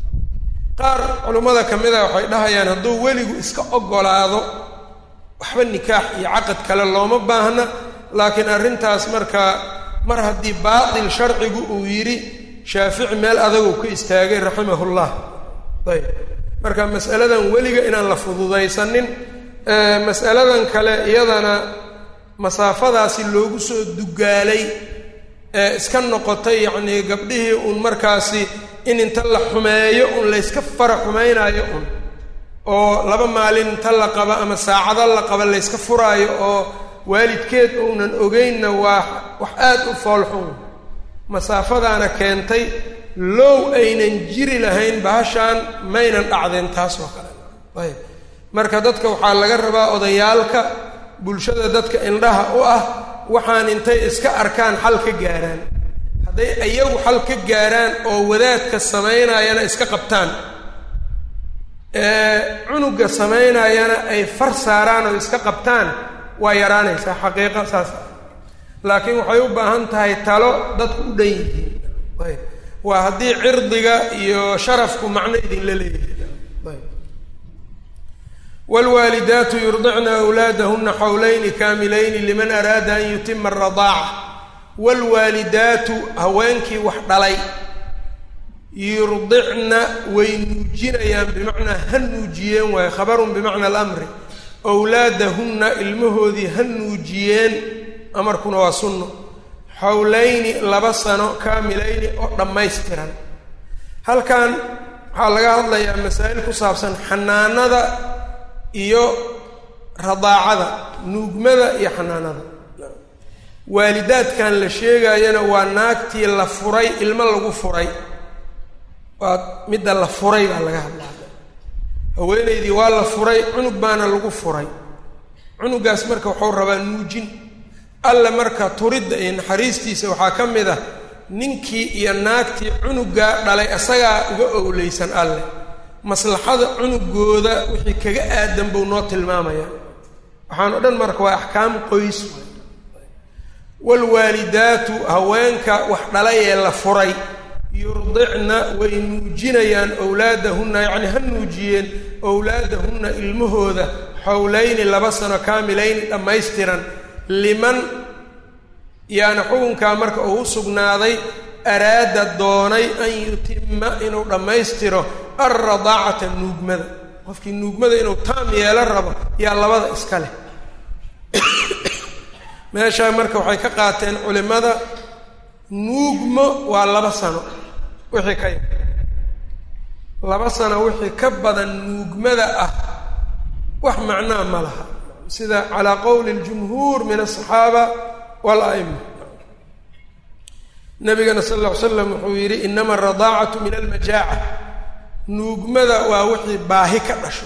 qaar culummada ka mid a waxay dhahayaan hadduu weligu iska oggolaado waxba nikaax iyo caqad kale looma baahna laakiin arrintaas markaa mar haddii baatil sharcigu uu yidhi shaafici meel adaguu ka istaagay raximahullah ayb marka mas'aladan weliga inaan la fududaysanin mas'aladan kale iyadana masaafadaasi loogu soo dugaalay ee iska noqotay yacnii gabdhihii uun markaasi in inta la xumeeyo un layska fara xumaynaayo un oo laba maalin inta la qaba ama saacado la qaba layska furaayo oo waalidkeed uunan ogeynna waa wax aad u foolxun masaafadaana keentay low aynan jiri lahayn bahashaan maynan dhacdeen taas oo kale ayb marka dadka waxaa laga rabaa odayaalka bulshada dadka indhaha u ah waxaan intay iska arkaan xal ka gaaraan hadday iyagu xal ka gaaraan oo wadaadka samaynaayana iska qabtaan cunuga samaynaayana ay far saaraan oo iska qabtaan waa yaraanaysaa xaqiiqa saas laakiin waxay u baahan tahay talo dadku u dhan yihiin ayb waa haddii cirdiga iyo sharafku macno idinla leeyahay wlwaalidaatu yurdicna awlaadahuna xawlayni kaamilayni liman araada an yutima aradaaca waalwaalidaatu haweenkii wax dhalay yurdicna way nuujinayaan bimacnaa ha nuujiyeen waayo khabarun bimacna alamri awlaadahunna ilmahoodii ha nuujiyeen amarkuna waa sunno xawlayni laba sano kaamilayni oo dhammaystiran halkan waxaa laga hadlayaa masaa'il ku saabsan xanaanada iyo radaacada nuugmada iyo xanaanada waalidaadkan la sheegayana waa naagtii la furay ilmo lagu furay waa midda la furay baa laga hadlaa haweenaydii waa la furay cunug baana lagu furay cunugaas marka waxuu rabaa nuujin alle marka turidda iyo naxariistiisa waxaa ka mid ah ninkii iyo naagtii cunugaa dhalay isagaa uga owleysan alle maslaxada cunugooda wixii kaga aadan buu noo tilmaamaya waxaan o dhan marka waa axkaam qoys waalwaalidaatu haweenka wax dhalay ee la furay yurdicna way nuujinayaan owlaadahunna yacni ha nuujiyeen owlaadahunna ilmahooda xowlayni laba sano kaamilayni dhammaystiran liman yaana xukunkaa marka uu u sugnaaday araada doonay an yutima inuu dhammaystiro alradaacata nuugmada qofkii nuugmada inuu taam yeelo rabo yaa labada iska leh meeshaa marka waxay ka qaateen culimmada nuugmo waa laba sano wixii ka yar laba sano wixii ka badan nuugmada ah wax macnaa ma laha sida calaa qowli اljumhuur min aلصaxaaba wاla'ima nabigana sal lla ly slam wuxuu yidhi inama aradaacatu min almajaaca nuugmada waa wixii baahi ka dhasho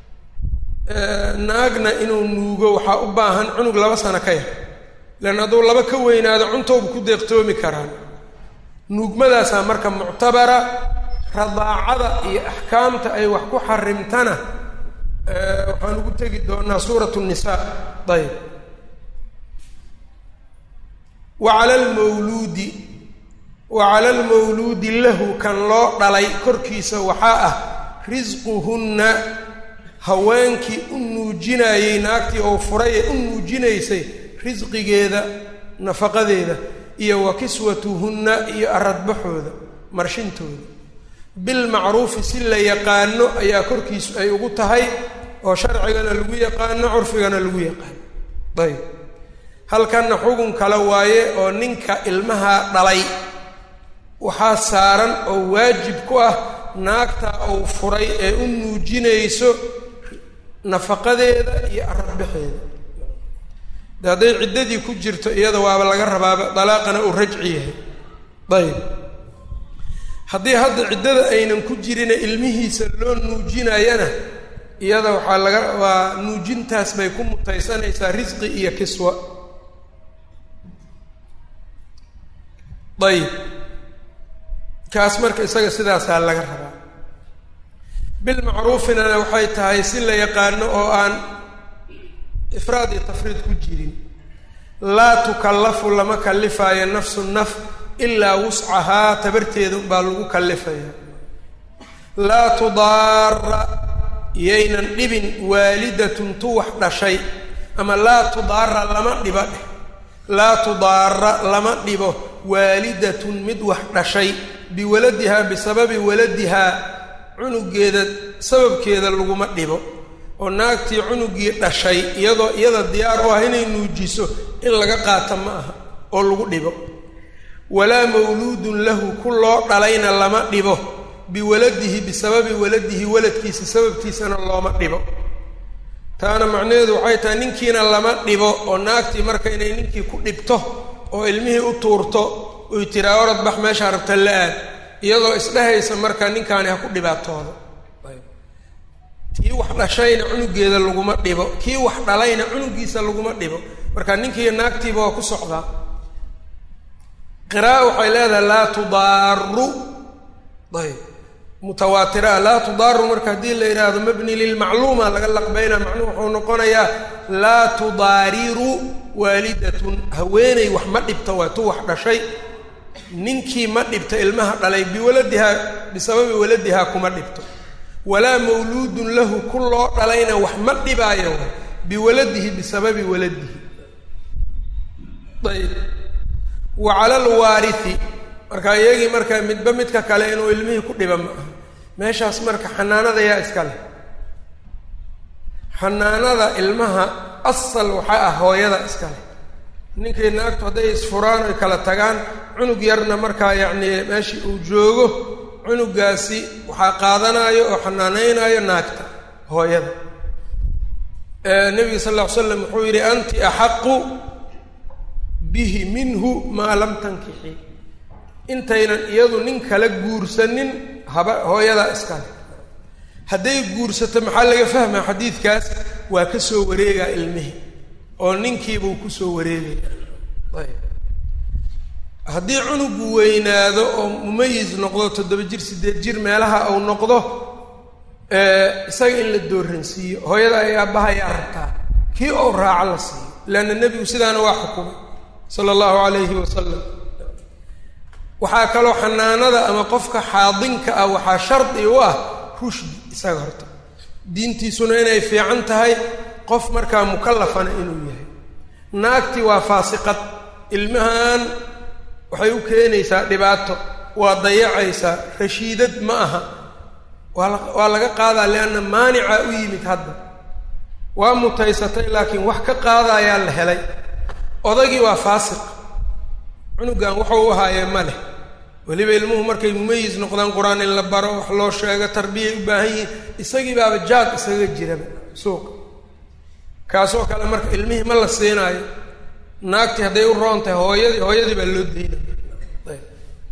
naagna inuu nuugo waxaa u baahan cunug laba sano ka yar lean hadduu laba ka weynaado cuntoobu ku deeqtoomi karaan nuugmadaasaa marka muctabara radaacada iyo axkaamta ay wax ku xarimtana waxaan ugu tegi doonaa suurat nisa ayb wa cala almawluudi wa cala almawluudi lahu kan loo dhalay korkiisa waxaa ah risquhunna haweenkii u nuujinayey naagtii oo furay ee u nuujinaysay risqigeeda nafaqadeeda iyo wa kiswatuhunna iyo aradbaxooda marshintooda bilmacruufi si la yaqaano ayaa korkiisu ay ugu tahay oo sharcigana lagu yaqaano curfigana lagu yaqaano ayb halkanna xugun kale waaye oo ninka ilmaha dhalay waxaa saaran oo waajib ku ah naagta uu furay ee u nuujinayso nafaqadeeda iyo aradbaxeeda de hadday ciddadii ku jirto iyada waaba laga rabaaba dalaaqana uu rajci yahay ayb haddii hadda ciddada aynan ku jirina ilmihiisa loo nuujinayana iyada waxaa laga waa nuujintaas bay ku mutaysanaysaa risqi iyo kiswa ayib kaas marka isaga sidaasaa laga rabaa bilmacruufinana waxay tahay si la yaqaano oo aan ifraad iyo tafriid ku jirin laa tukallafu lama kallifaayo nafsu naf ilaa wuscahaa tabarteeda unbaa lagu kallifaya laa tudaara yaynan dhibin waalidatun tu wax dhashay ama laa tudaara lama dhiba dheh laa tudaara lama dhibo waalidatun mid wax dhashay biwaladihaa bisababi waladihaa cunugeeda sababkeeda laguma dhibo oo naagtii cunugii dhashay iyadoo iyada diyaar u ah inay nuujiso in laga qaata ma aha oo lagu dhibo walaa mawluudun lahu ku loo dhalayna lama dhibo biwaladihi bisababi waladihi waladkiisa sababtiisana looma dhibo taana macnaheedu waxay tahay ninkiina lama dhibo oo naagtii marka inay ninkii ku dhibto oo ilmihii u tuurto oy tiraa orad bax meeshaa rabta la aad iyadoo isdhehaysa marka ninkaani ha ku dhibaatooda tii wax dhashayna cunugeeda laguma dhibo kii wax dhalayna cunugiisa laguma dhibo marka ninkiiyo naagtiiba waa ku socdaa qira'a waxay leedahay laa tudaaru ayb mutawaatira laa tudaaru marka haddii la yidhaahdo mabni lilmacluuma laga laqbayna macnuhu wuxuu noqonayaa laa tudaariru waalidatun haweeney wax ma dhibto waa tu wax dhashay ninkii ma dhibto ilmaha dhalay biwaladihaa bisababi waladihaa kuma dhibto walaa mawluudun lahu ku loo dhalayna wax ma dhibaayo biwaladihi bisababi waladihi ayb wa cala alwaarithi marka iyagii marka midba midka kale inuu ilmihii ku dhiba ma aha meeshaas marka xanaanada yaa iska leh xanaanada ilmaha asal waxaa ah hooyada iska leh ninkii naagtu hadday isfuraan oy kala tagaan cunug yarna markaa yacnii meeshii uu joogo cunugaasi waxaa qaadanayo oo xanaaneynayo naagta hooyada nabiga sal lla ly slam wuxuu yidhi anti axaqu bihi minhu maa lam tankixi intaynan iyadu nin kala guursanin haba hooyadaa iskale hadday guursato maxaa laga fahmaa xadiidkaas waa ka soo wareegaa ilmihii oo ninkiibuu kusoo wareegaya ayb haddii cunugu weynaado oo mumayis noqdo toddoba jir siddeed jir meelaha uu noqdo isaga in la dooransiiyo hooyada ay aabbahayaa rabtaa kii ou raaco la siiyo leanna nebigu sidaana waa xukumay sala allahu calayhi wasalam waxaa kaloo xanaanada ama qofka xaadinka ah waxaa shardi u ah rushdi isaga horta diintiisuna inay fiican tahay qof markaa mukallafana inuu yahay naagtii waa faasiqad ilmahan waxay u keenaysaa dhibaato waa dayacaysaa rashiidad ma aha waa la waa laga qaadaa lianna maanicaa u yimid hadda waa mutaysatay laakiin wax ka qaadayaa la helay odagii waa faasiq cunugan waxau u ahaayee ma leh weliba ilmuhu markay mumayis noqdaan qur-aan in la baro wax loo sheego tarbiyay u baahan yihiin isagii baaba jaad isaga jiraba suuqa kaasoo kale marka ilmihii ma la siinaayo naagtii hadday u roon tahay hooyadii hooyadii baa loo daynaya ayb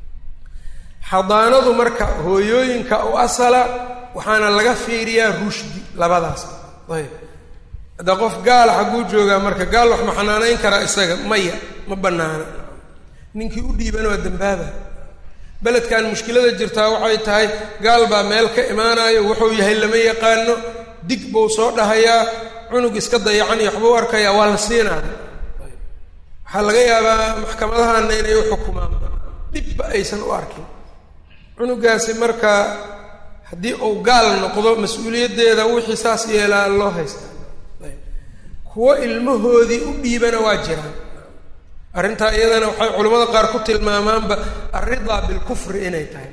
xadaanadu marka hooyooyinka u asala waxaana laga fiiriyaa rushdi labadaas ayb hadda qof gaal xagguu joogaa marka gaal wax ma xanaanayn karaa isaga maya ma bannaana ninkii u dhiibana waa dambaaba beledkan mushkilada jirtaa waxay tahay gaal baa meel ka imaanayo wuxuu yahay lama yaqaano dig buu soo dhahayaa cunug iska dayacan iyo waxbuu arkayaa waa la siinaaya waxaa laga yaabaa maxkamadahana inay u xukumaan dhibba aysan u arkin cunugaasi marka haddii uu gaal noqdo mas-uuliyaddeeda wixii saas yeelaa loo haystaa kuwo ilmahoodii u dhiibana waa jiraan arrintaa iyadana waxay culimmada qaar ku tilmaamaanba alridaa bilkufri inay tahay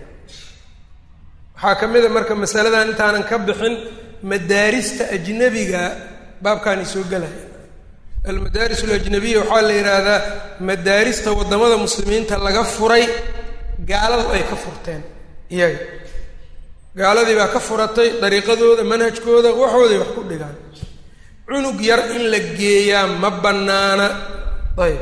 waxaa ka mid a marka masaladan intaanan ka bixin madaarista ajnabiga baabkaani soo gelaya almadaaris alajnabiya waxaa la yidhaahdaa madaarista waddamada muslimiinta laga furay gaaladu ay ka furteen iyaga gaaladii baa ka furatay dariiqadooda manhajkooda waxooday wax ku dhigaan cunug yar in la geeyaa ma bannaana ayb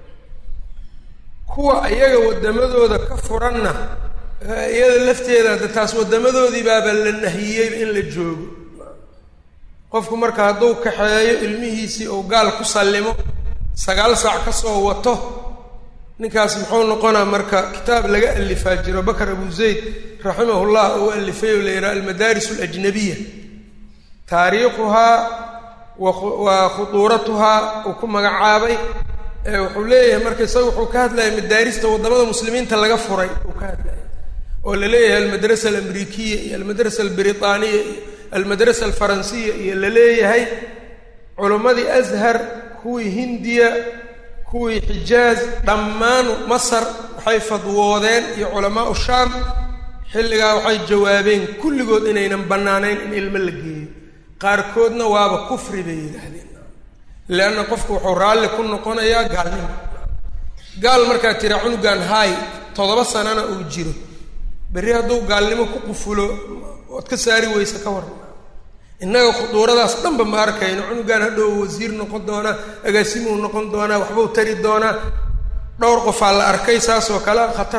kuwa iyaga waddamadooda ka furanna iyada lafteeda hadda taas waddamadoodii baaba la nahiyeyba in la joogo qofku marka hadduu kaxeeyo ilmihiisii uu gaal ku sallimo sagaal saac ka soo wato ninkaas muxuu noqonaa marka kitaab laga alifaa jiro bakar abu zayd raximahullah uu alifay oo la yidhaha almadaaris alajnabiya taariikhuhaa wa khuduuratuhaa uu ku magacaabay wuxuu leeyahay marka isaga wuxuu ka hadlaya madaarista waddamada muslimiinta laga furay uu ka hadlaya oo la leeyahay almadrasa alamrikiya iyo almadrasa albritaaniya iyo almadrasa alfaransiya iyo la leeyahay culimmadii ashar kuwii hindiya kuwii xijaaz dhammaan masar waxay fadwoodeen iyo culamaau shaam xilligaa waxay jawaabeen kulligood inaynan bannaanayn in ilmo la geeyo qaarkoodna waaba kufri bay yidhaahdeen leanna qofku wuxuu raalli ku noqonayaa gaalnimo gaal markaa tira cunugan haay toddoba sanana uu jiro berri hadduu gaalnimo ku qufulo ood ka saari weyse ka waran innaga khuduuradaas dhanba ma arkayno cunugan hadhow wasiir noqon doonaa agaasimuu noqon doonaa waxbuu tari doonaa dhowr qofaa la arkay saasoo kale khatar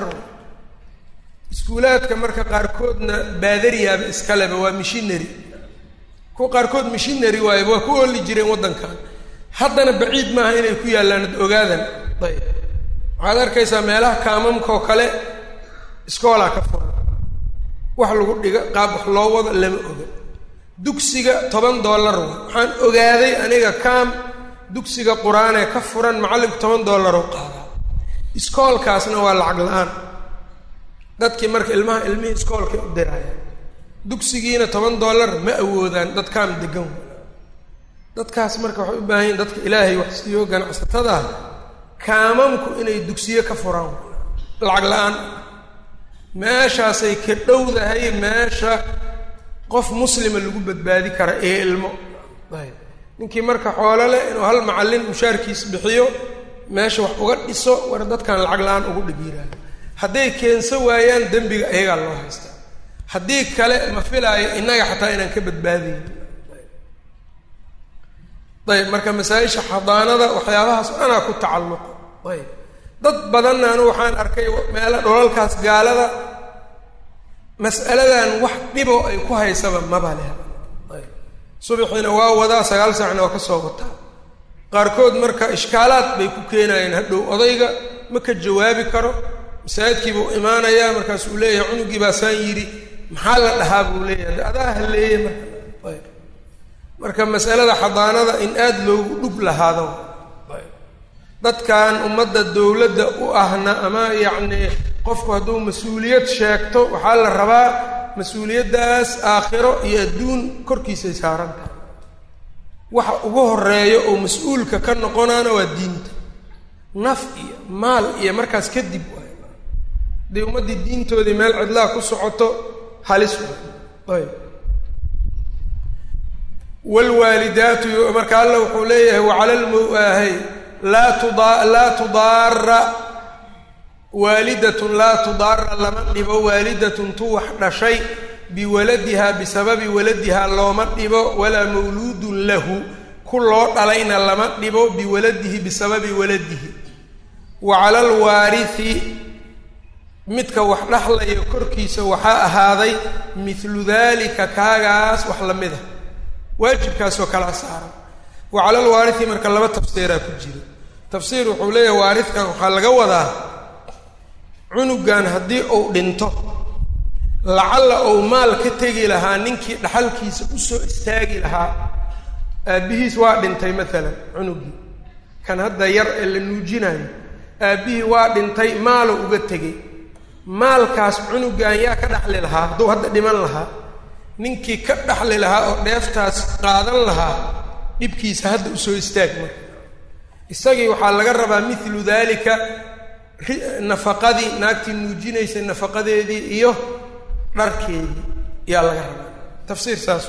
iskuulaadka marka qaarkoodna baadariyaaba iskaleba waa mishinary kuwa qaarkood mishinary waayba waa ku ooli jireen waddankan haddana baciid maaha inay ku yaallaan ad ogaadan ayb waxaad arkaysaa meelaha kaamamkaoo kale iskoolaa ka furan wax lagu dhiga qaab wax loo wado lama oga dugsiga toban dollar wa waxaan ogaaday aniga kaam dugsiga qur-aanee ka furan macallinku toban dollaroo qaadaa iskoolkaasna waa lacag la-aan dadkii marka ilmaha ilmihii iskoolkay u dirayaan dugsigiina toban dollar ma awoodaan dad kaam degan dadkaas marka waxay u baahan yihin dadka ilaahay wax siiyo ganacsatada kaamamku inay dugsiyo ka furaan lacag la-aan meeshaasay ka dhowdahay meesha qof muslima lagu badbaadi kara ee ilmo ayb ninkii marka xoolo leh inuu hal macallin mushaarkiis bixiyo meesha wax uga dhiso war dadkan lacag la-aan ugu dhigiiraayo hadday keenso waayaan dembiga iyagaa loo haystaa haddii kale ma filaayo innaga xataa inaan ka badbaadayn ayb marka masaa-isha xadaanada waxyaabahaas anaa ku tacalluqo ayb dad badanna anu waxaan arkay meela dholalkaas gaalada mas'aladan wax dhibo ay ku haysaba maba leh ayb subaxiina waa wadaa sagaal saacna waa ka soo wataa qaarkood marka ishkaalaad bay ku keenayeen hadhow odayga ma ka jawaabi karo masaajidkiibuu imaanayaa markaasuu leeyahay cunugii baasaan yidhi maxaa la dhahaa buu leeyahay adaa haleeye marka ayb marka masalada xadaanada in aada loogu dhug lahaado dadkan ummadda dowladda u ahna ama yacnii qofku hadduu mas-uuliyad sheegto waxaa la rabaa mas-uuliyaddaas aakhiro iyo adduun korkiisay saaran tahay waxa ugu horeeyo oo mas-uulka ka noqonaana waa diinta naf iyo maal iyo markaas kadib waay haddii ummaddii diintoodii meel cidlaa ku socoto halis waay ayb wlwaalidaatu marka alla wuxuu leeyahay wacala lmuahay laa tuda laa tudaara waalidatun laa tudaara lama dhibo waalidatun tu wax dhashay biwaladiha bisababi waladiha looma dhibo walaa mawluudun lahu ku loo dhalayna lama dhibo biwaladihi bisababi waladihi wa cala alwaarihi midka wax dhaxlaya korkiisa waxaa ahaaday mithlu dalika kaagaas wax la mid a waajibkaasoo kala saaran wa cala alwaarihi marka laba tafsiiraa ku jira tafsiir wuxuu leeyahay waaridkan waxaa laga wadaa cunugan haddii uu dhinto lacalla uu maal ka tegi lahaa ninkii dhaxalkiisa usoo istaagi lahaa aabbihiis waa dhintay maalan cunugii kan hadda yar ee la nuujinayo aabbihii waa dhintay maalo uga tegay maalkaas cunugan yaa ka dhaxli lahaa hadduu hadda dhiman lahaa ninkii ka dhaxli lahaa oo dheeftaas qaadan lahaa dhibkiisa hadda usoo istaag marka isagii waxaa laga rabaa milu dalika nafaqadii naagtii nuujinaysay nafaqadeedii iyo dharkeedii yaa laga rabaa tafsiir saas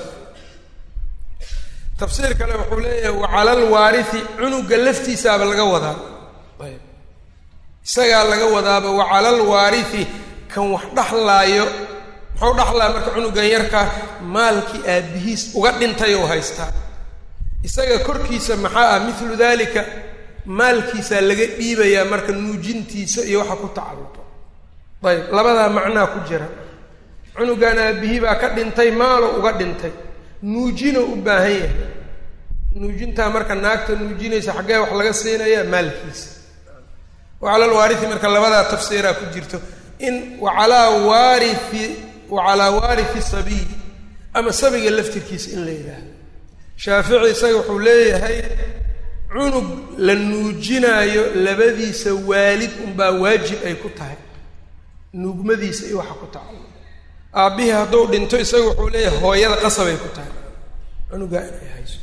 tafsiir kale wuxuu leeyahay wacala alwaarihi cunuga laftiisaaba laga wadaa ayb isagaa laga wadaaba wacala alwaarihi kan wax dhaxlaayo muxuu dhaxlaa marka cunugan yarka maalkii aabbihiis uga dhintay oo haystaa isaga korkiisa maxaa ah milu dalika maalkiisaa laga dhiibayaa marka nuujintiisa iyo waxa ku tacalluqo ayb labadaa macnaa ku jira cunugan aabbihii baa ka dhintay maalo uga dhintay nuujino u baahan yahay nuujintaa marka naagta nuujinaysa xaggee wax laga siinayaa maalkiisa wacala alwaarihi marka labadaa tafsiiraa ku jirto in wacalaa waarihi wacalaa waarihi sabiy ama sabiga laftirkiisa in la yidhaahdo shaafici isaga wuxuu leeyahay cunug la nuujinaayo labadiisa waalid unbaa waajib ay ku tahay nuugmadiisa iyo waxa ku tacalluq aabbihii hadduu dhinto isaga wuxuu leeyahay hooyada qasabay ku tahay cunugaa inay hayso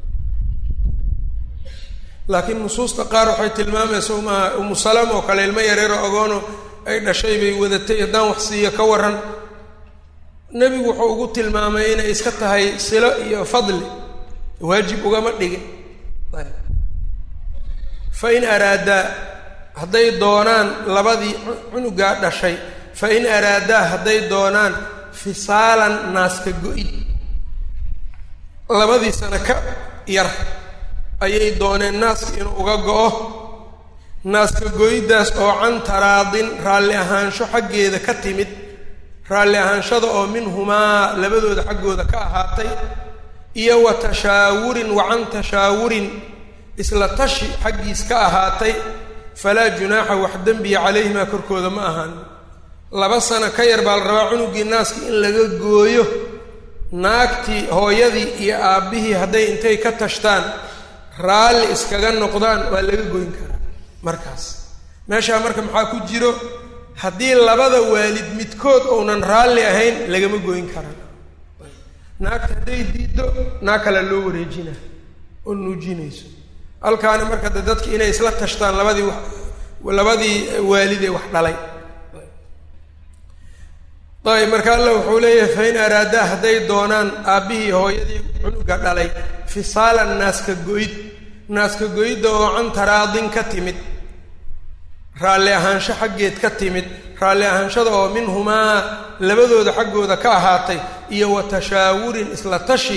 laakiin nusuusta qaar waxay tilmaamaysa umaha umu salama oo kale ilmo yareero agoono ay dhashay bay wadatay haddaan wax siiyo ka waran nebigu wuxuu ugu tilmaamay inay iska tahay silo iyo fadli waajib ugama dhigin fa in araadaa hadday doonaan labadii cunugaa dhashay fa in araadaa hadday doonaan fisaalan naaska go-id labadii sano ka yar ayay dooneen naaska inuu uga go-o naaska go-iddaas oo can taraadin raalli ahaansho xaggeeda ka timid raalli ahaanshada oo minhumaa labadooda xaggooda ka ahaatay iyo wa tashaawurin wa can tashaawurin isla tashi xaggiis ka ahaatay falaa junaaxa wax dembiya calayhimaa korkooda ma ahaan laba sano ka yar baa la rabaa cunugii naaskii in laga gooyo naagtii hooyadii iyo aabbihii hadday intay ka tashtaan raalli iskaga noqdaan waa laga goyn karaa markaas meeshaa marka maxaa ku jiro haddii labada waalid midkood ounan raalli ahayn lagama goyn karan naagta hadday diiddo naag kale loo wareejina oo nuujinayso halkaana marka de dadki inay isla tashtaan labadii wax labadii waalidee wax dhalay ayb marka alla wuxuu leeyahay fa in araadaa hadday doonaan aabbihii hooyadii cunuga dhalay fisaalan naaska go-id naaska go-idda oo can taraadin ka timid raalli ahaansho xaggeed ka timid raalli ahaanshada oo minhumaa labadooda xaggooda ka ahaatay iyo wa tashaawurin isla tashi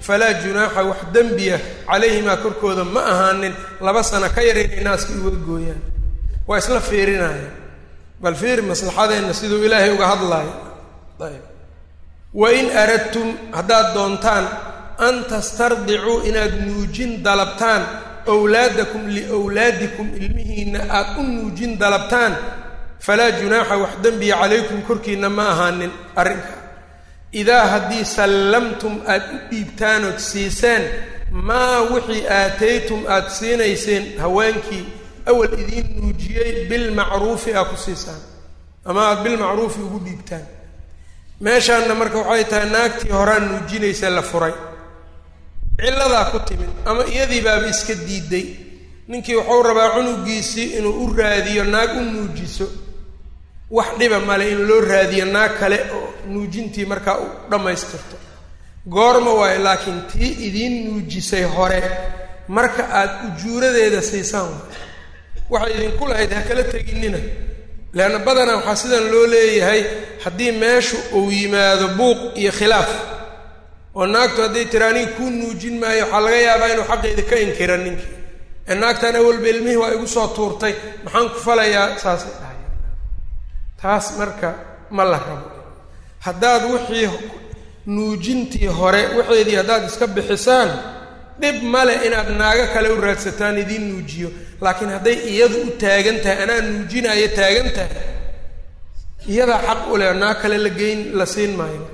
falaa junaaxa wax dembiya calayhimaa korkooda ma ahaanin laba sano ka yar inay naaska uga gooyaan waa isla fiirinaya bal fiiri maslaxadeenna siduu ilaahay uga hadlaayo ayb wain aradtum haddaad doontaan an tastardicuu inaad nuujin dalabtaan wlaadakum liwlaadikum ilmihiinna aad u nuujin dalabtaan falaa junaaxa wax dembiya calaykum korkiinna ma ahaanin arrinka idaa haddii sallamtum aad u dhiibtaan ood siiseen maa wixii aataytum aad siinayseen haweenkii awal idiin nuujiyey bilmacruufi aa ku siisaan ama aada bilmacruufi ugu dhiibtaan meeshaanna marka waxay tahay naagtii horaa nuujinaysa la furay cilladaa ku timid ama iyadii baaba iska diiday ninkii wuxuu rabaa cunugiisii inuu u raadiyo naag u nuujiso wax dhiba male in loo raadiyo naag kale oo nuujintii markaa u dhammaystirto goorma waayo laakiin tii idiin nuujisay hore marka aad ujuuradeeda siisaan waxay idinku lahayd ha kala teginina leanna badanaa waxaa sidan loo leeyahay haddii meeshu uu yimaado buuq iyo khilaaf oo naagtu hadday tiri aniga kuu nuujin maayo waxaa laga yaabaa inuu xaqeeda ka inkira ninkii ee naagtan awalba ilmihii waa igu soo tuurtay maxaan ku falayaa saasay dhahay taas marka ma la rabo haddaad wixii nuujintii hore waxeedii haddaad iska bixisaan dhib male inaad naago kale u raadsataan idiin nuujiyo laakiin hadday iyadu u taagan tahay anaa nuujinaayo taagan tahay iyadaa xaq u leh naag kale la geyn la siin maayo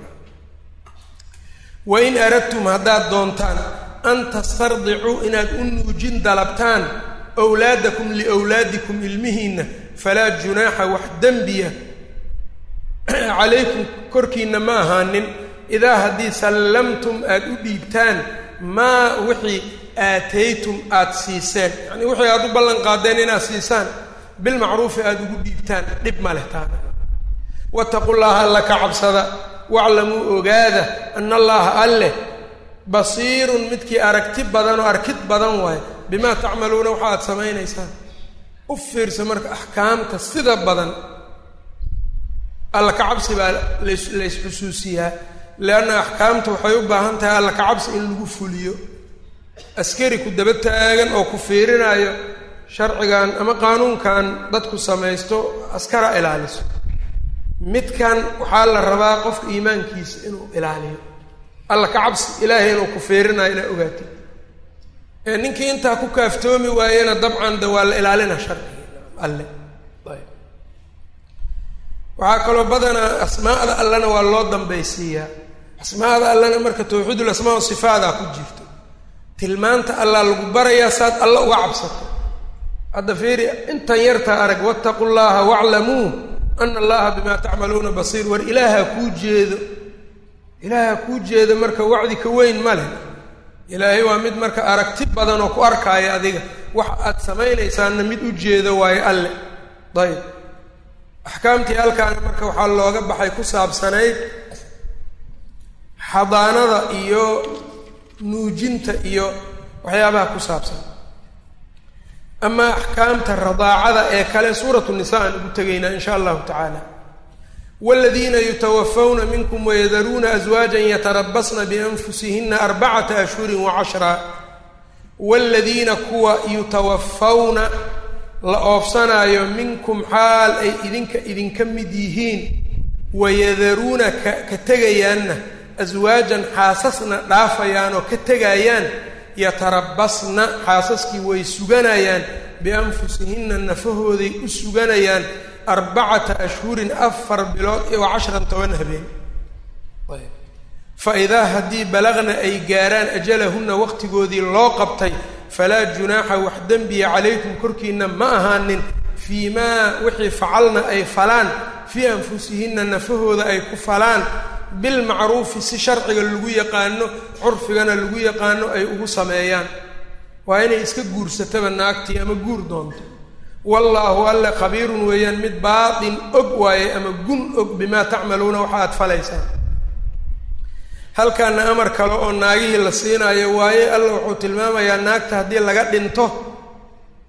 wain aradtum haddaad doontaan an tastardicuu inaad u nuujin dalabtaan wlaadakum liwlaadikum ilmihiinna falaa junaaxa wax dembiya calaykum korkiinna ma ahaanin idaa haddii sallamtum aad u dhiibtaan maa wixii aataytum aada siiseen yacnii wixii aada u ballan qaadeen inaad siisaan bilmacruufi aada ugu dhiibtaan dhib ma leh taana wattaqu llaha alla ka cabsada waclamuu ogaada ana allaha alleh basiirun midkii aragti badan oo arkid badan waayo bimaa tacmaluuna waxa aad samaynaysaan u fiirsa marka axkaamta sida badan alla ka cabsi baa las la ysxusuusiyaa leanna axkaamta waxay u baahan tahay alla ka cabsi in lagu fuliyo askari ku daba taagan oo ku fiirinaayo sharcigan ama qaanuunkan dadku samaysto askara ilaaliso midkan waxaa la rabaa qofka iimaankiisa inuu ilaaliyo alla ka cabsi ilaahay inuu ku fiirinayo inaa ogaato ee ninkii intaa ku kaaftoomi waayena dabcan de waa la ilaalina sharciga alle ayb waxaa kaloo badanaa asmaa'da allena waa loo dambaysiiyaa asmaa'da allena marka tawxiidul asmaa wa sifaadaa ku jirto tilmaanta allaa lagu barayaa saad alla uga cabsato hadda fiiri intan yartaa arag wattaqu llaha waclamuu ana allaha bimaa tacmaluuna basiir war ilaaha kuu jeedo ilaaha kuu jeedo marka wacdi ka weyn ma leh ilaahay waa mid marka aragti badan oo ku arkaayo adiga wax aad samaynaysaanna mid u jeedo waayo alle ayb axkaamtii halkaana marka waxaa looga baxay ku saabsanayd xadaanada iyo nuujinta iyo waxyaabaha ku saabsan amaa axkaamta radaacada ee kale suuratu nisa aan ugu tegaynaa in sha allahu tacaala wladiina yutawafawna minkum wayadaruuna aswaajan yatarabasna bianfusihina arbacata ashhuri wacashra waaladiina kuwa yutawafawna la oofsanaayo minkum xaal ay idinka idinka mid yihiin wayadaruuna ka ka tegayaanna aswaajan xaasasna dhaafayaan oo ka tegayaan yatarabasna xaasaskii way suganayaan bianfusihinna nafahooday u suganayaan arbacata ashhurin afar bilood iyo cashran toban habeen fa idaa haddii balagna ay gaaraan ajalahunna waqtigoodii loo qabtay falaa junaaxa wax dembiya calaykum korkiinna ma ahaanin fii maa wixii facalna ay falaan fii anfusihinna nafahooda ay ku falaan bilmacruufi si sharciga lagu yaqaano curfigana lagu yaqaano ay ugu sameeyaan waa inay iska guursataba naagtii ama guur doonto wallaahu alle khabiirun weeyaan mid baatin og waaye ama gun og bimaa tacmaluuna waxa aad falaysaan halkaana amar kale oo naagihii la siinaayo waaye alla wuxuu tilmaamayaa naagta haddii laga dhinto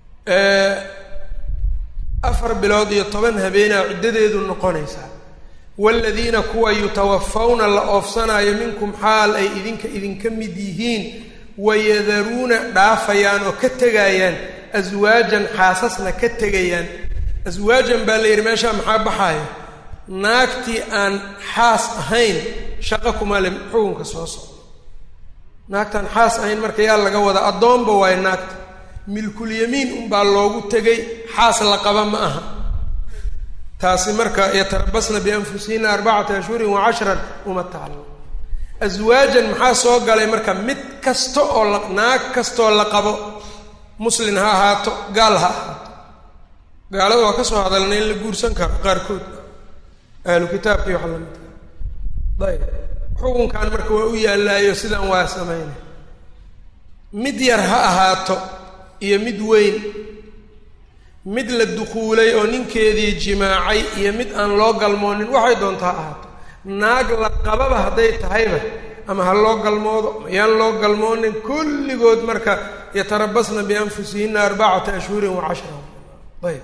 afar bilood iyo toban habeenaa ciddadeedu noqonaysaa waaladiina kuwa yutawafawna la oofsanaayo minkum xaal ay idinka idinka mid yihiin wayadaruuna dhaafayaan oo ka tegayaan aswaajan xaasasna ka tegayaan aswaajan baa la yidhi meeshaa maxaa baxaaya naagtii aan xaas ahayn shaqo kuma le xukunka soo socdo naagtaan xaas ahayn marka yaa laga wadaa addoonba waayo naagta milkulyamiin unbaa loogu tegay xaas la qaba ma aha taasi marka yatarabasna bianfusihina arbacata ashhurin wa cashran uma tacallam aswaajan maxaa soo galay marka mid kasta oo la naag kastaoo la qabo muslin ha ahaato gaal ha ahaato gaalada waa ka soo hadalna in la guursan karo qaarkood ahlu kitaabkii waxa lamidka ayb xukunkan marka waa u yaallaayo sidaan waa sameynay mid yar ha ahaato iyo mid weyn mid la dukuulay oo ninkeedii jimaacay iyo mid aan loo galmoonin waxay doonta ha ahaato naag la qababa hadday tahayba ama ha loo galmoodo mayaan loo galmoonin kulligood marka yatarabasna bianfusihina arbacata ashhurin wa cashra ayb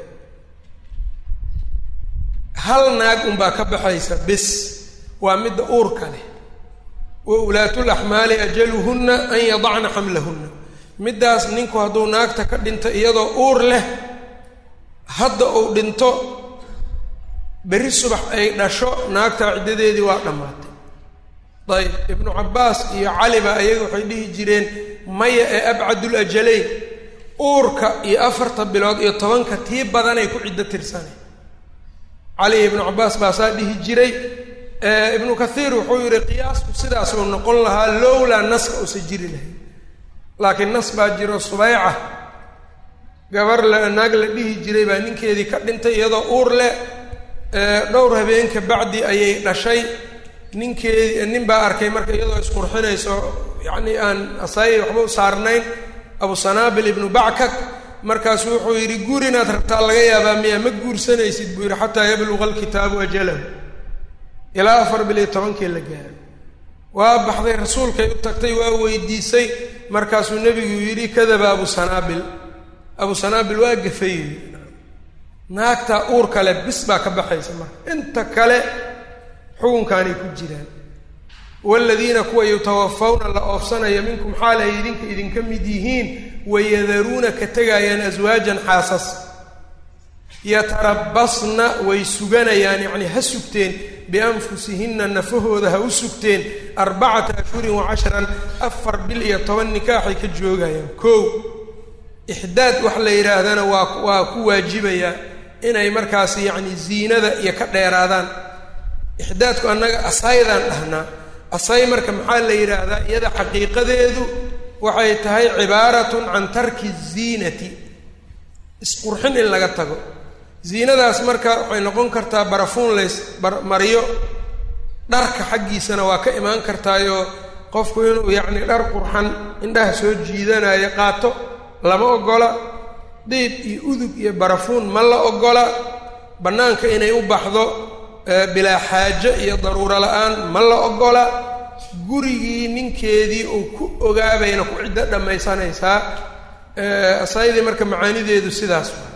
hal naag unbaa ka baxaysa bis waa midda uurka leh wa ulaatul axmaali ajaluhunna an yadacna xamlahunna middaas ninku hadduu naagta ka dhinto iyadoo uur leh hadda uu dhinto berri subax ay dhasho naagtaa ciddadeedii waa dhammaatay dayib ibnu cabbaas iyo caliba ayaga waxay dhihi jireen maya ee abcadul ajalayn uurka iyo afarta bilood iyo tobanka tii badanay ku ciddo tirsanay cali ibnu cabbaas baasaa dhihi jiray ibnu kathiir wuxuu yihi qiyaasku sidaasuu noqon lahaa lowlaa naska usa jiri lahay laakiin nas baa jiro subayca gabar la naag la dhihi jiray baa ninkeedii ka dhintay iyadoo uur leh dhowr habeenka bacdi ayay dhashay ninkeedii nin baa arkay marka iyadoo isqurxinayso yacni aan asaayay waxba u saarnayn abu sanaabil ibnu backak markaasu wuxuu yidhi guur inaad rabtaa laga yaabaa miyaa ma guursanaysid buu yidhi xataa yabluqa alkitaabu ajalahu ilaa afar bil iyo tobankii la gaaro waa baxday rasuulkay u tagtay waa weydiisay markaasuu nebigu yidhi kadaba abu sanaabil abu sanaabil waa gafay naagtaa uur kale bis baa ka baxaysa marka inta kale xukunkaanay ku jiraan waaladiina kuwa yutawafawna la oofsanaya minkum xaal ay idinka idinka mid yihiin wayadaruuna ka tegayaan aswaajan xaasas yatarabasna way suganayaan yacnii ha sugteen bianfusihinna nafahooda ha u sugteen arbacata ashhurin wa cashran afar bil iyo toban nikaaxay ka joogayaan kow ixdaad wax la yidhaahdana waa waa ku waajibayaa inay markaas yacni ziinada iyo ka dheeraadaan ixdaadku annaga asaydaan dhahnaa asay marka maxaa la yidhaahdaa iyada xaqiiqadeedu waxay tahay cibaaratun can tarki ziinati isqurxin in laga tago ziinadaas marka waxay noqon kartaa barafuun lays mariyo dharka xaggiisana waa ka imaan kartaayoo qofku inuu yacni dhar qurxan indhaha soo jiidanayo qaato lama ogola diib iyo udug iyo barafuun ma la ogola bannaanka inay u baxdo bilaa xaajo iyo daruuro la-aan ma la ogola gurigii ninkeedii uu ku ogaabayna ku ciddo dhammaysanaysaa asaydii marka macaanideedu sidaas waa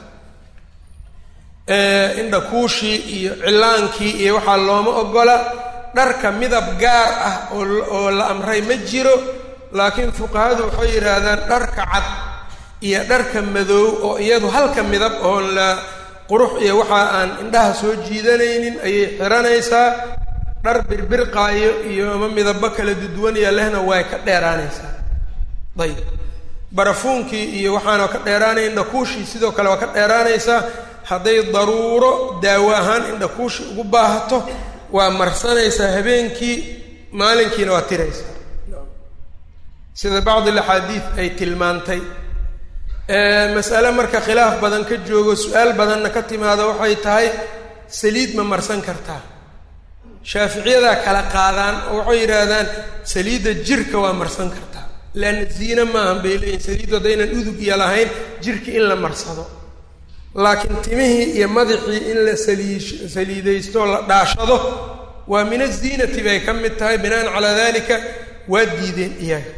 indhakuushii iyo cilaankii iyo waxaa looma ogola dharka midab gaar ah oo oo la amray ma jiro laakiin fuqahadu waxay yidhaahdaan dharka cad iyo dharka madoow oo iyadu halka midab oon la qurux iyo waxa aan indhaha soo jiidanaynin ayay xiranaysaa dhar birbirqaayo iyo ama midabo kala duduwanaya lehna way ka dheeraanaysaa ayib barafuunkii iyo waxaana ka dheeraanaya indhakuushii sidoo kale waa ka dheeraanaysaa hadday daruuro daawo ahaan indhakuushi ugu baahato waa marsanaysaa habeenkii maalinkiina waa tiraysaa sida bacdi alaxaadiid ay tilmaantay masale marka khilaaf badan ka joogo su-aal badanna ka timaado waxay tahay saliid ma marsan kartaa shaaficiyadaa kala qaadaan oo waxay yidhaahdaan saliidda jirka waa marsan kartaa leanna ziine maahan bay leeyihin saliiddu haddaynan udug iyo lahayn jirki in la marsado laakiin timihii iyo madaxii in la saliish saliidaysto la dhaashado waa min aziinati bay ka mid tahay binaan calaa dalika waa diideen iyaga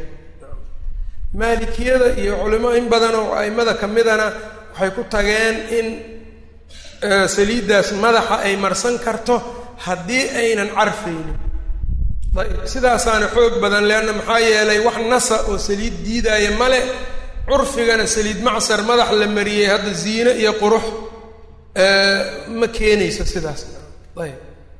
maalikiyada iyo culimo in badan oo a'immada ka midana waxay ku tageen in saliiddaas madaxa ay marsan karto haddii aynan carfaynin ayb sidaasaana xoog badan leanna maxaa yeelay wax nasa oo saliid diidaaya male curfigana saliid macsar madax la mariyey hadda ziine iyo qurux ma keenayso sidaas ayb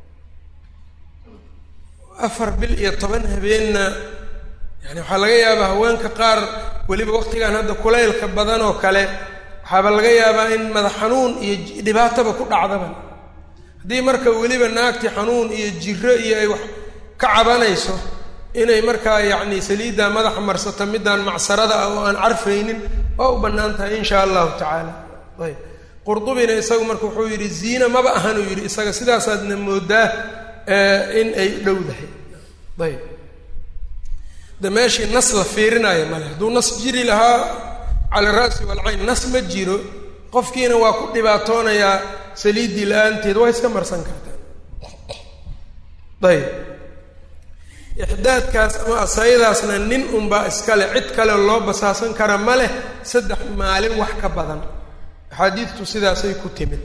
afar bil iyo toban habeenna yani waxaa laga yaabaa haweenka qaar weliba waqtigan hadda kulaylka badan oo kale waxaaba laga yaabaa in madax xanuun iyo dhibaataba ku dhacdaba haddii marka weliba naagti xanuun iyo jiro iyo ay wax ka cabanayso inay markaa yacni saliidda madaxa marsato middaan macsarada ah oo aan carfaynin waa u bannaan tahay insha allahu tacaala ayb qurdubina isagu marka wuxuu yidhi ziina maba ahan uu yidhi isaga sidaasaadna moodaa in ay dhowdahay ayb de meeshii nas la fiirinaayo male hadduu nas jiri lahaa cala ra'si walcayn nas ma jiro qofkiina waa ku dhibaatoonayaa saliiddii la-aanteed waa iska marsan kartaa ayb ixdaadkaas ama asayadaasna nin unbaa iskale cid kale loo basaasan kara ma leh saddex maalin wax ka badan axaadiidtu sidaasay ku timid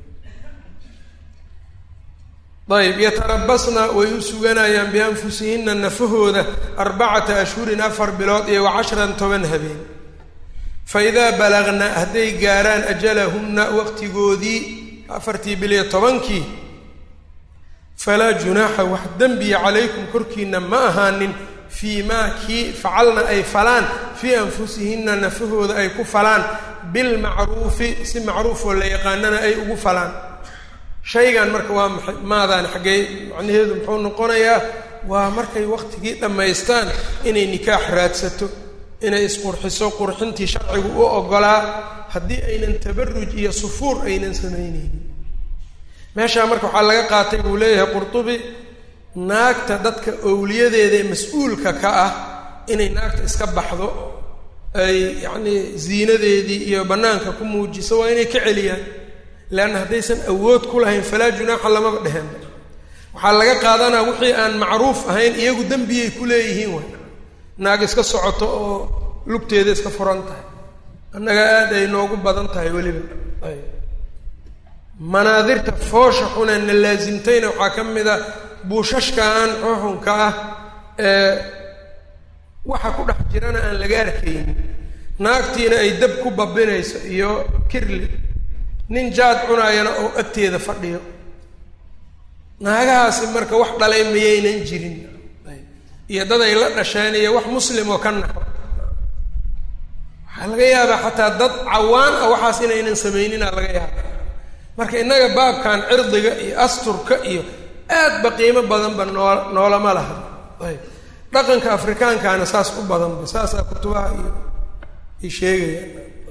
ayb yatarabasna way u suganayaan bianfusihinna nafahooda arbacata ashhurin afar bilood iyo wa cashran toban habeen fa idaa balagna hadday gaaraan ajalahunna waqtigoodii afartii bil iyo tobankii falaa junaaxa wax dembiya calaykum korkiina ma ahaanin fii maa kii facalna ay falaan fii anfusihinna nafahooda ay ku falaan bilmacruufi si macruufoo la yaqaanana ay ugu falaan shaygan marka waa maxay maadaan xaggee macnaheedu muxuu noqonayaa waa markay waqtigii dhammaystaan inay nikaax raadsato inay isqurxiso qurxintii sharcigu u oggolaa haddii aynan tabaruj iyo sufuur aynan samaynaynin meeshaa marka waxaa laga qaatay buu leeyahay qurtubi naagta dadka owliyadeeda ee mas-uulka ka ah inay naagta iska baxdo ay yacnii ziinadeedii iyo bannaanka ku muujiso waa inay ka celiyaan leanna haddaysan awood ku lahayn falaa junaaxa lamaba dheheen waxaa laga qaadanaa wixii aan macruuf ahayn iyagu dembiyay ku leeyihiin way naag iska socoto oo lugteeda iska furan tahay annaga aad ay noogu badan tahay weliba ay manaadirta foosha xune na laasimtayna waxaa ka mid a buushashkaan xuxunka ah ee waxa ku dhex jirana aan laga arkaynin naagtiina ay dab ku babinayso iyo kirli nin jaad cunaayana oo agteeda fadhiyo naagahaasi marka wax dhalay mayaynan jirin iyo dad ay la dhasheen iyo wax muslim oo ka naxo waxaa laga yaabaa xataa dad cawaan ah waxaas inaynan samaynina laga yaaba marka innaga baabkan cirdiga iyo asturka iyo aad ba qiimo badanba noo noolama laha ayb dhaqanka afrikaankaana saas u badanba saasaa kutubaha iyo ay sheegayaan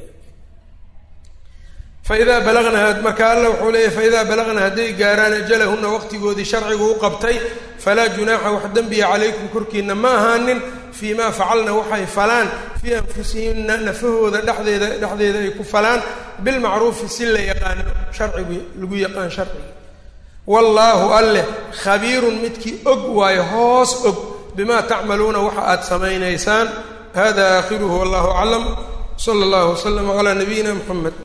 faidaa balagna marka alla wuxuu leeyahy faidaa balagna hadday gaaraan ajalahunna waqtigoodii sharcigu u qabtay falaa junaaxa wax dembiya calaykum korkiina ma ahaanin fii maa facalna waxay falaan fii anfusihinna nafahooda dhexdeeda dhexdeeda ay ku falaan bilmacruufi si la yaqaano sharcigu lagu yaqaan sharciga wallaahu alleh khabiirun midkii og waayo hoos og bimaa tacmaluuna waxa aad samaynaysaan hada aakhiruhu wallahu aclam sala allahu waslama calaa nabiyina muxamed